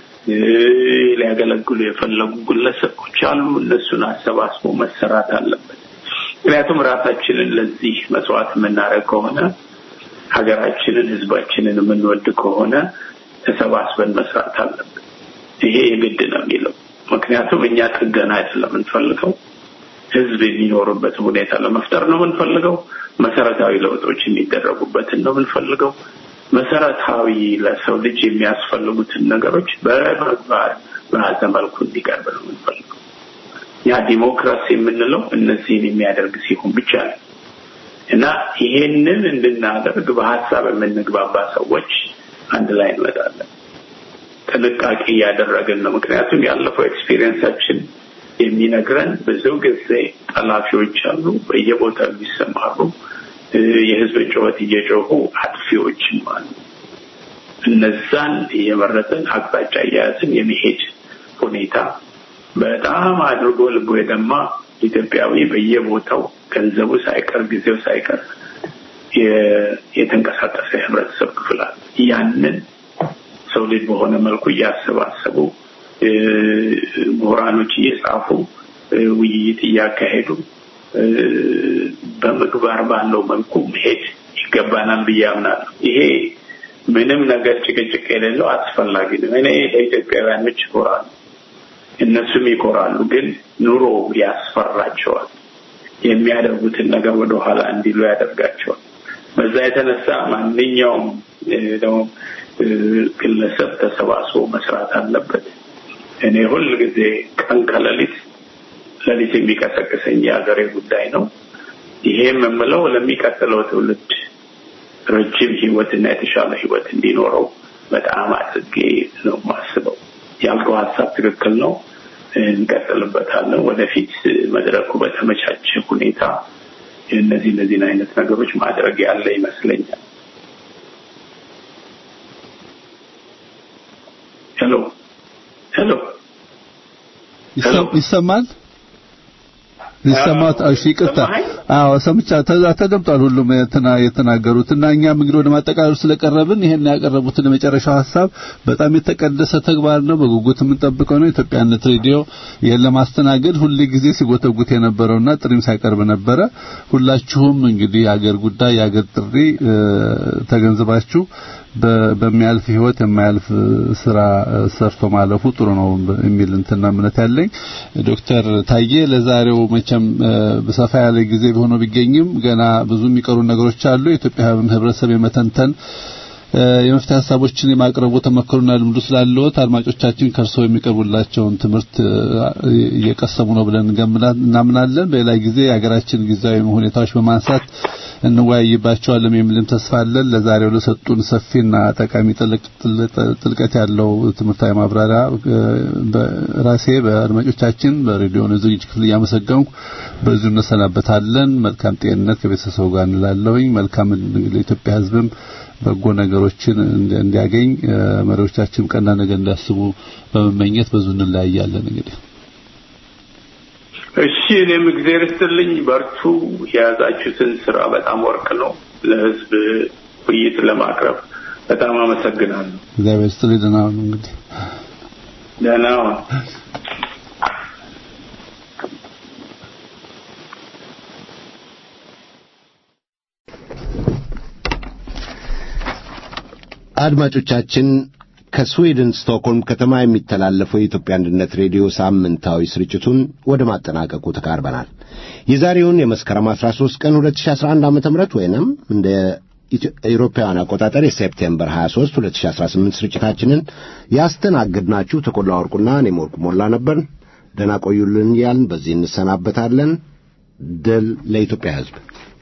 ሊያገለግሉ የፈለጉ ግለሰቦች አሉ። እነሱን አሰባስቦ መሰራት አለበት። ምክንያቱም ራሳችንን ለዚህ መስዋዕት የምናደርግ ከሆነ ሀገራችንን፣ ህዝባችንን የምንወድ ከሆነ ተሰባስበን መስራት አለብን። ይሄ የግድ ነው የሚለው ምክንያቱም እኛ ጥገና አይደለም የምንፈልገው ህዝብ የሚኖርበት ሁኔታ ለመፍጠር ነው የምንፈልገው። መሰረታዊ ለውጦች የሚደረጉበትን ነው የምንፈልገው። መሰረታዊ ለሰው ልጅ የሚያስፈልጉትን ነገሮች በመግባር በያዘ መልኩ እንዲቀርብ ነው የምንፈልገው። ያ ዲሞክራሲ የምንለው እነዚህን የሚያደርግ ሲሆን ብቻ ነው እና ይሄንን እንድናደርግ በሀሳብ የምንግባባ ሰዎች አንድ ላይ እንመጣለን። ጥንቃቄ እያደረግን ነው። ምክንያቱም ያለፈው ኤክስፒሪየንሳችን የሚነግረን ብዙ ጊዜ ጠላፊዎች አሉ፣ በየቦታው የሚሰማሩ የህዝብ ጩኸት እየጮሁ አጥፊዎችም አሉ። እነዛን እየመረጥን አቅጣጫ እያያዝን የመሄድ ሁኔታ በጣም አድርጎ ልቦ የደማ ኢትዮጵያዊ በየቦታው ገንዘቡ ሳይቀር ጊዜው ሳይቀር የተንቀሳቀሰ የህብረተሰብ ክፍል አለ። ያንን ሰው ልጅ በሆነ መልኩ እያሰባሰቡ ምሁራኖች እየጻፉ ውይይት እያካሄዱ በምግባር ባለው መልኩ መሄድ ይገባናል ብዬ አምናለሁ። ይሄ ምንም ነገር ጭቅጭቅ የሌለው አስፈላጊ ነው። እኔ ለኢትዮጵያውያኖች ይኮራሉ፣ እነሱም ይኮራሉ። ግን ኑሮ ያስፈራቸዋል። የሚያደርጉትን ነገር ወደኋላ እንዲሉ ያደርጋቸዋል። በዛ የተነሳ ማንኛውም ደግሞ ግለሰብ ተሰባስቦ መስራት አለበት። እኔ ሁል ጊዜ ቀን ከሌሊት ሌሊት የሚቀሰቅሰኝ የሀገሬ ጉዳይ ነው። ይሄም የምለው ለሚቀጥለው ትውልድ ረጅም ህይወትና የተሻለ ህይወት እንዲኖረው በጣም አድርጌ ነው የማስበው። ያልከው ሀሳብ ትክክል ነው። እንቀጥልበታለን። ወደፊት መድረኩ በተመቻቸ ሁኔታ እነዚህ እነዚህን አይነት ነገሮች ማድረግ ያለ ይመስለኛል። ሄሎ ሄሎ ይሰማል ይሰማት እሺ ይቅርታ አዎ ሰምቻ ተደምጧል ሁሉም የትና የተናገሩት እና እኛም እንግዲህ ወደ ማጠቃለሉ ስለቀረብን ይሄን ያቀረቡትን የመጨረሻው ሀሳብ በጣም የተቀደሰ ተግባር ነው በጉጉት የምንጠብቀው ነው ኢትዮጵያነት ሬዲዮ ይሄን ለማስተናገድ ሁሉ ጊዜ ሲጎተጉት የነበረውና ጥሪም ሳይቀርብ ነበረ ሁላችሁም እንግዲህ የአገር ጉዳይ የአገር ጥሪ ተገንዝባችሁ በሚያልፍ ህይወት የማያልፍ ስራ ሰርቶ ማለፉ ጥሩ ነው የሚል እንትና እምነት ያለኝ ዶክተር ታዬ ለዛሬው መቼም ሰፋ ያለ ጊዜ ቢሆነው ቢገኝም ገና ብዙ የሚቀሩ ነገሮች አሉ። የኢትዮጵያ ህብረተሰብ የመተንተን የመፍትሄ ሀሳቦችን የማቅረቡ ተመክሮና ልምዱ ስላለዎት አድማጮቻችን ከእርስዎ የሚቀርቡላቸውን ትምህርት እየቀሰሙ ነው ብለን እናምናለን። በሌላ ጊዜ የሀገራችን ጊዜያዊ ሁኔታዎች በማንሳት እንወያይባቸዋለን የሚልም ተስፋ አለን። ለዛሬው ለሰጡን ሰፊና ጠቃሚ ጥልቀት ያለው ትምህርታዊ ማብራሪያ በራሴ በአድማጮቻችን በሬዲዮ ዝግጅት ክፍል እያመሰገንኩ በዚሁ እንሰናበታለን። መልካም ጤንነት ከቤተሰቡ ጋር እንላለሁኝ። መልካም ለኢትዮጵያ ሕዝብም በጎ ነገሮችን እንዲያገኝ መሪዎቻችን ቀና ነገር እንዲያስቡ በመመኘት በዙ እንለያያለን። እንግዲህ እሺ፣ እኔም እግዚአብሔር ይስጥልኝ። በርቱ። የያዛችሁትን ስራ በጣም ወርቅ ነው። ለህዝብ ውይይት ለማቅረብ በጣም አመሰግናለሁ። እግዚአብሔር ይስጥልኝ። ደህና ሁኑ። እንግዲህ ደህና ሁኑ። አድማጮቻችን ከስዊድን ስቶክሆልም ከተማ የሚተላለፈው የኢትዮጵያ አንድነት ሬዲዮ ሳምንታዊ ስርጭቱን ወደ ማጠናቀቁ ተቃርበናል። የዛሬውን የመስከረም 13 ቀን 2011 ዓ.ም ወይንም እንደ ኢትዮጵያውያን አቆጣጠር የሴፕቴምበር 23 2018 ስርጭታችንን ያስተናግድናችሁ ተቆላ ወርቁና እኔም ወርቁ ሞላ ነበር። ደህና ቆዩልን ያልን በዚህ እንሰናበታለን። ድል ለኢትዮጵያ ሕዝብ።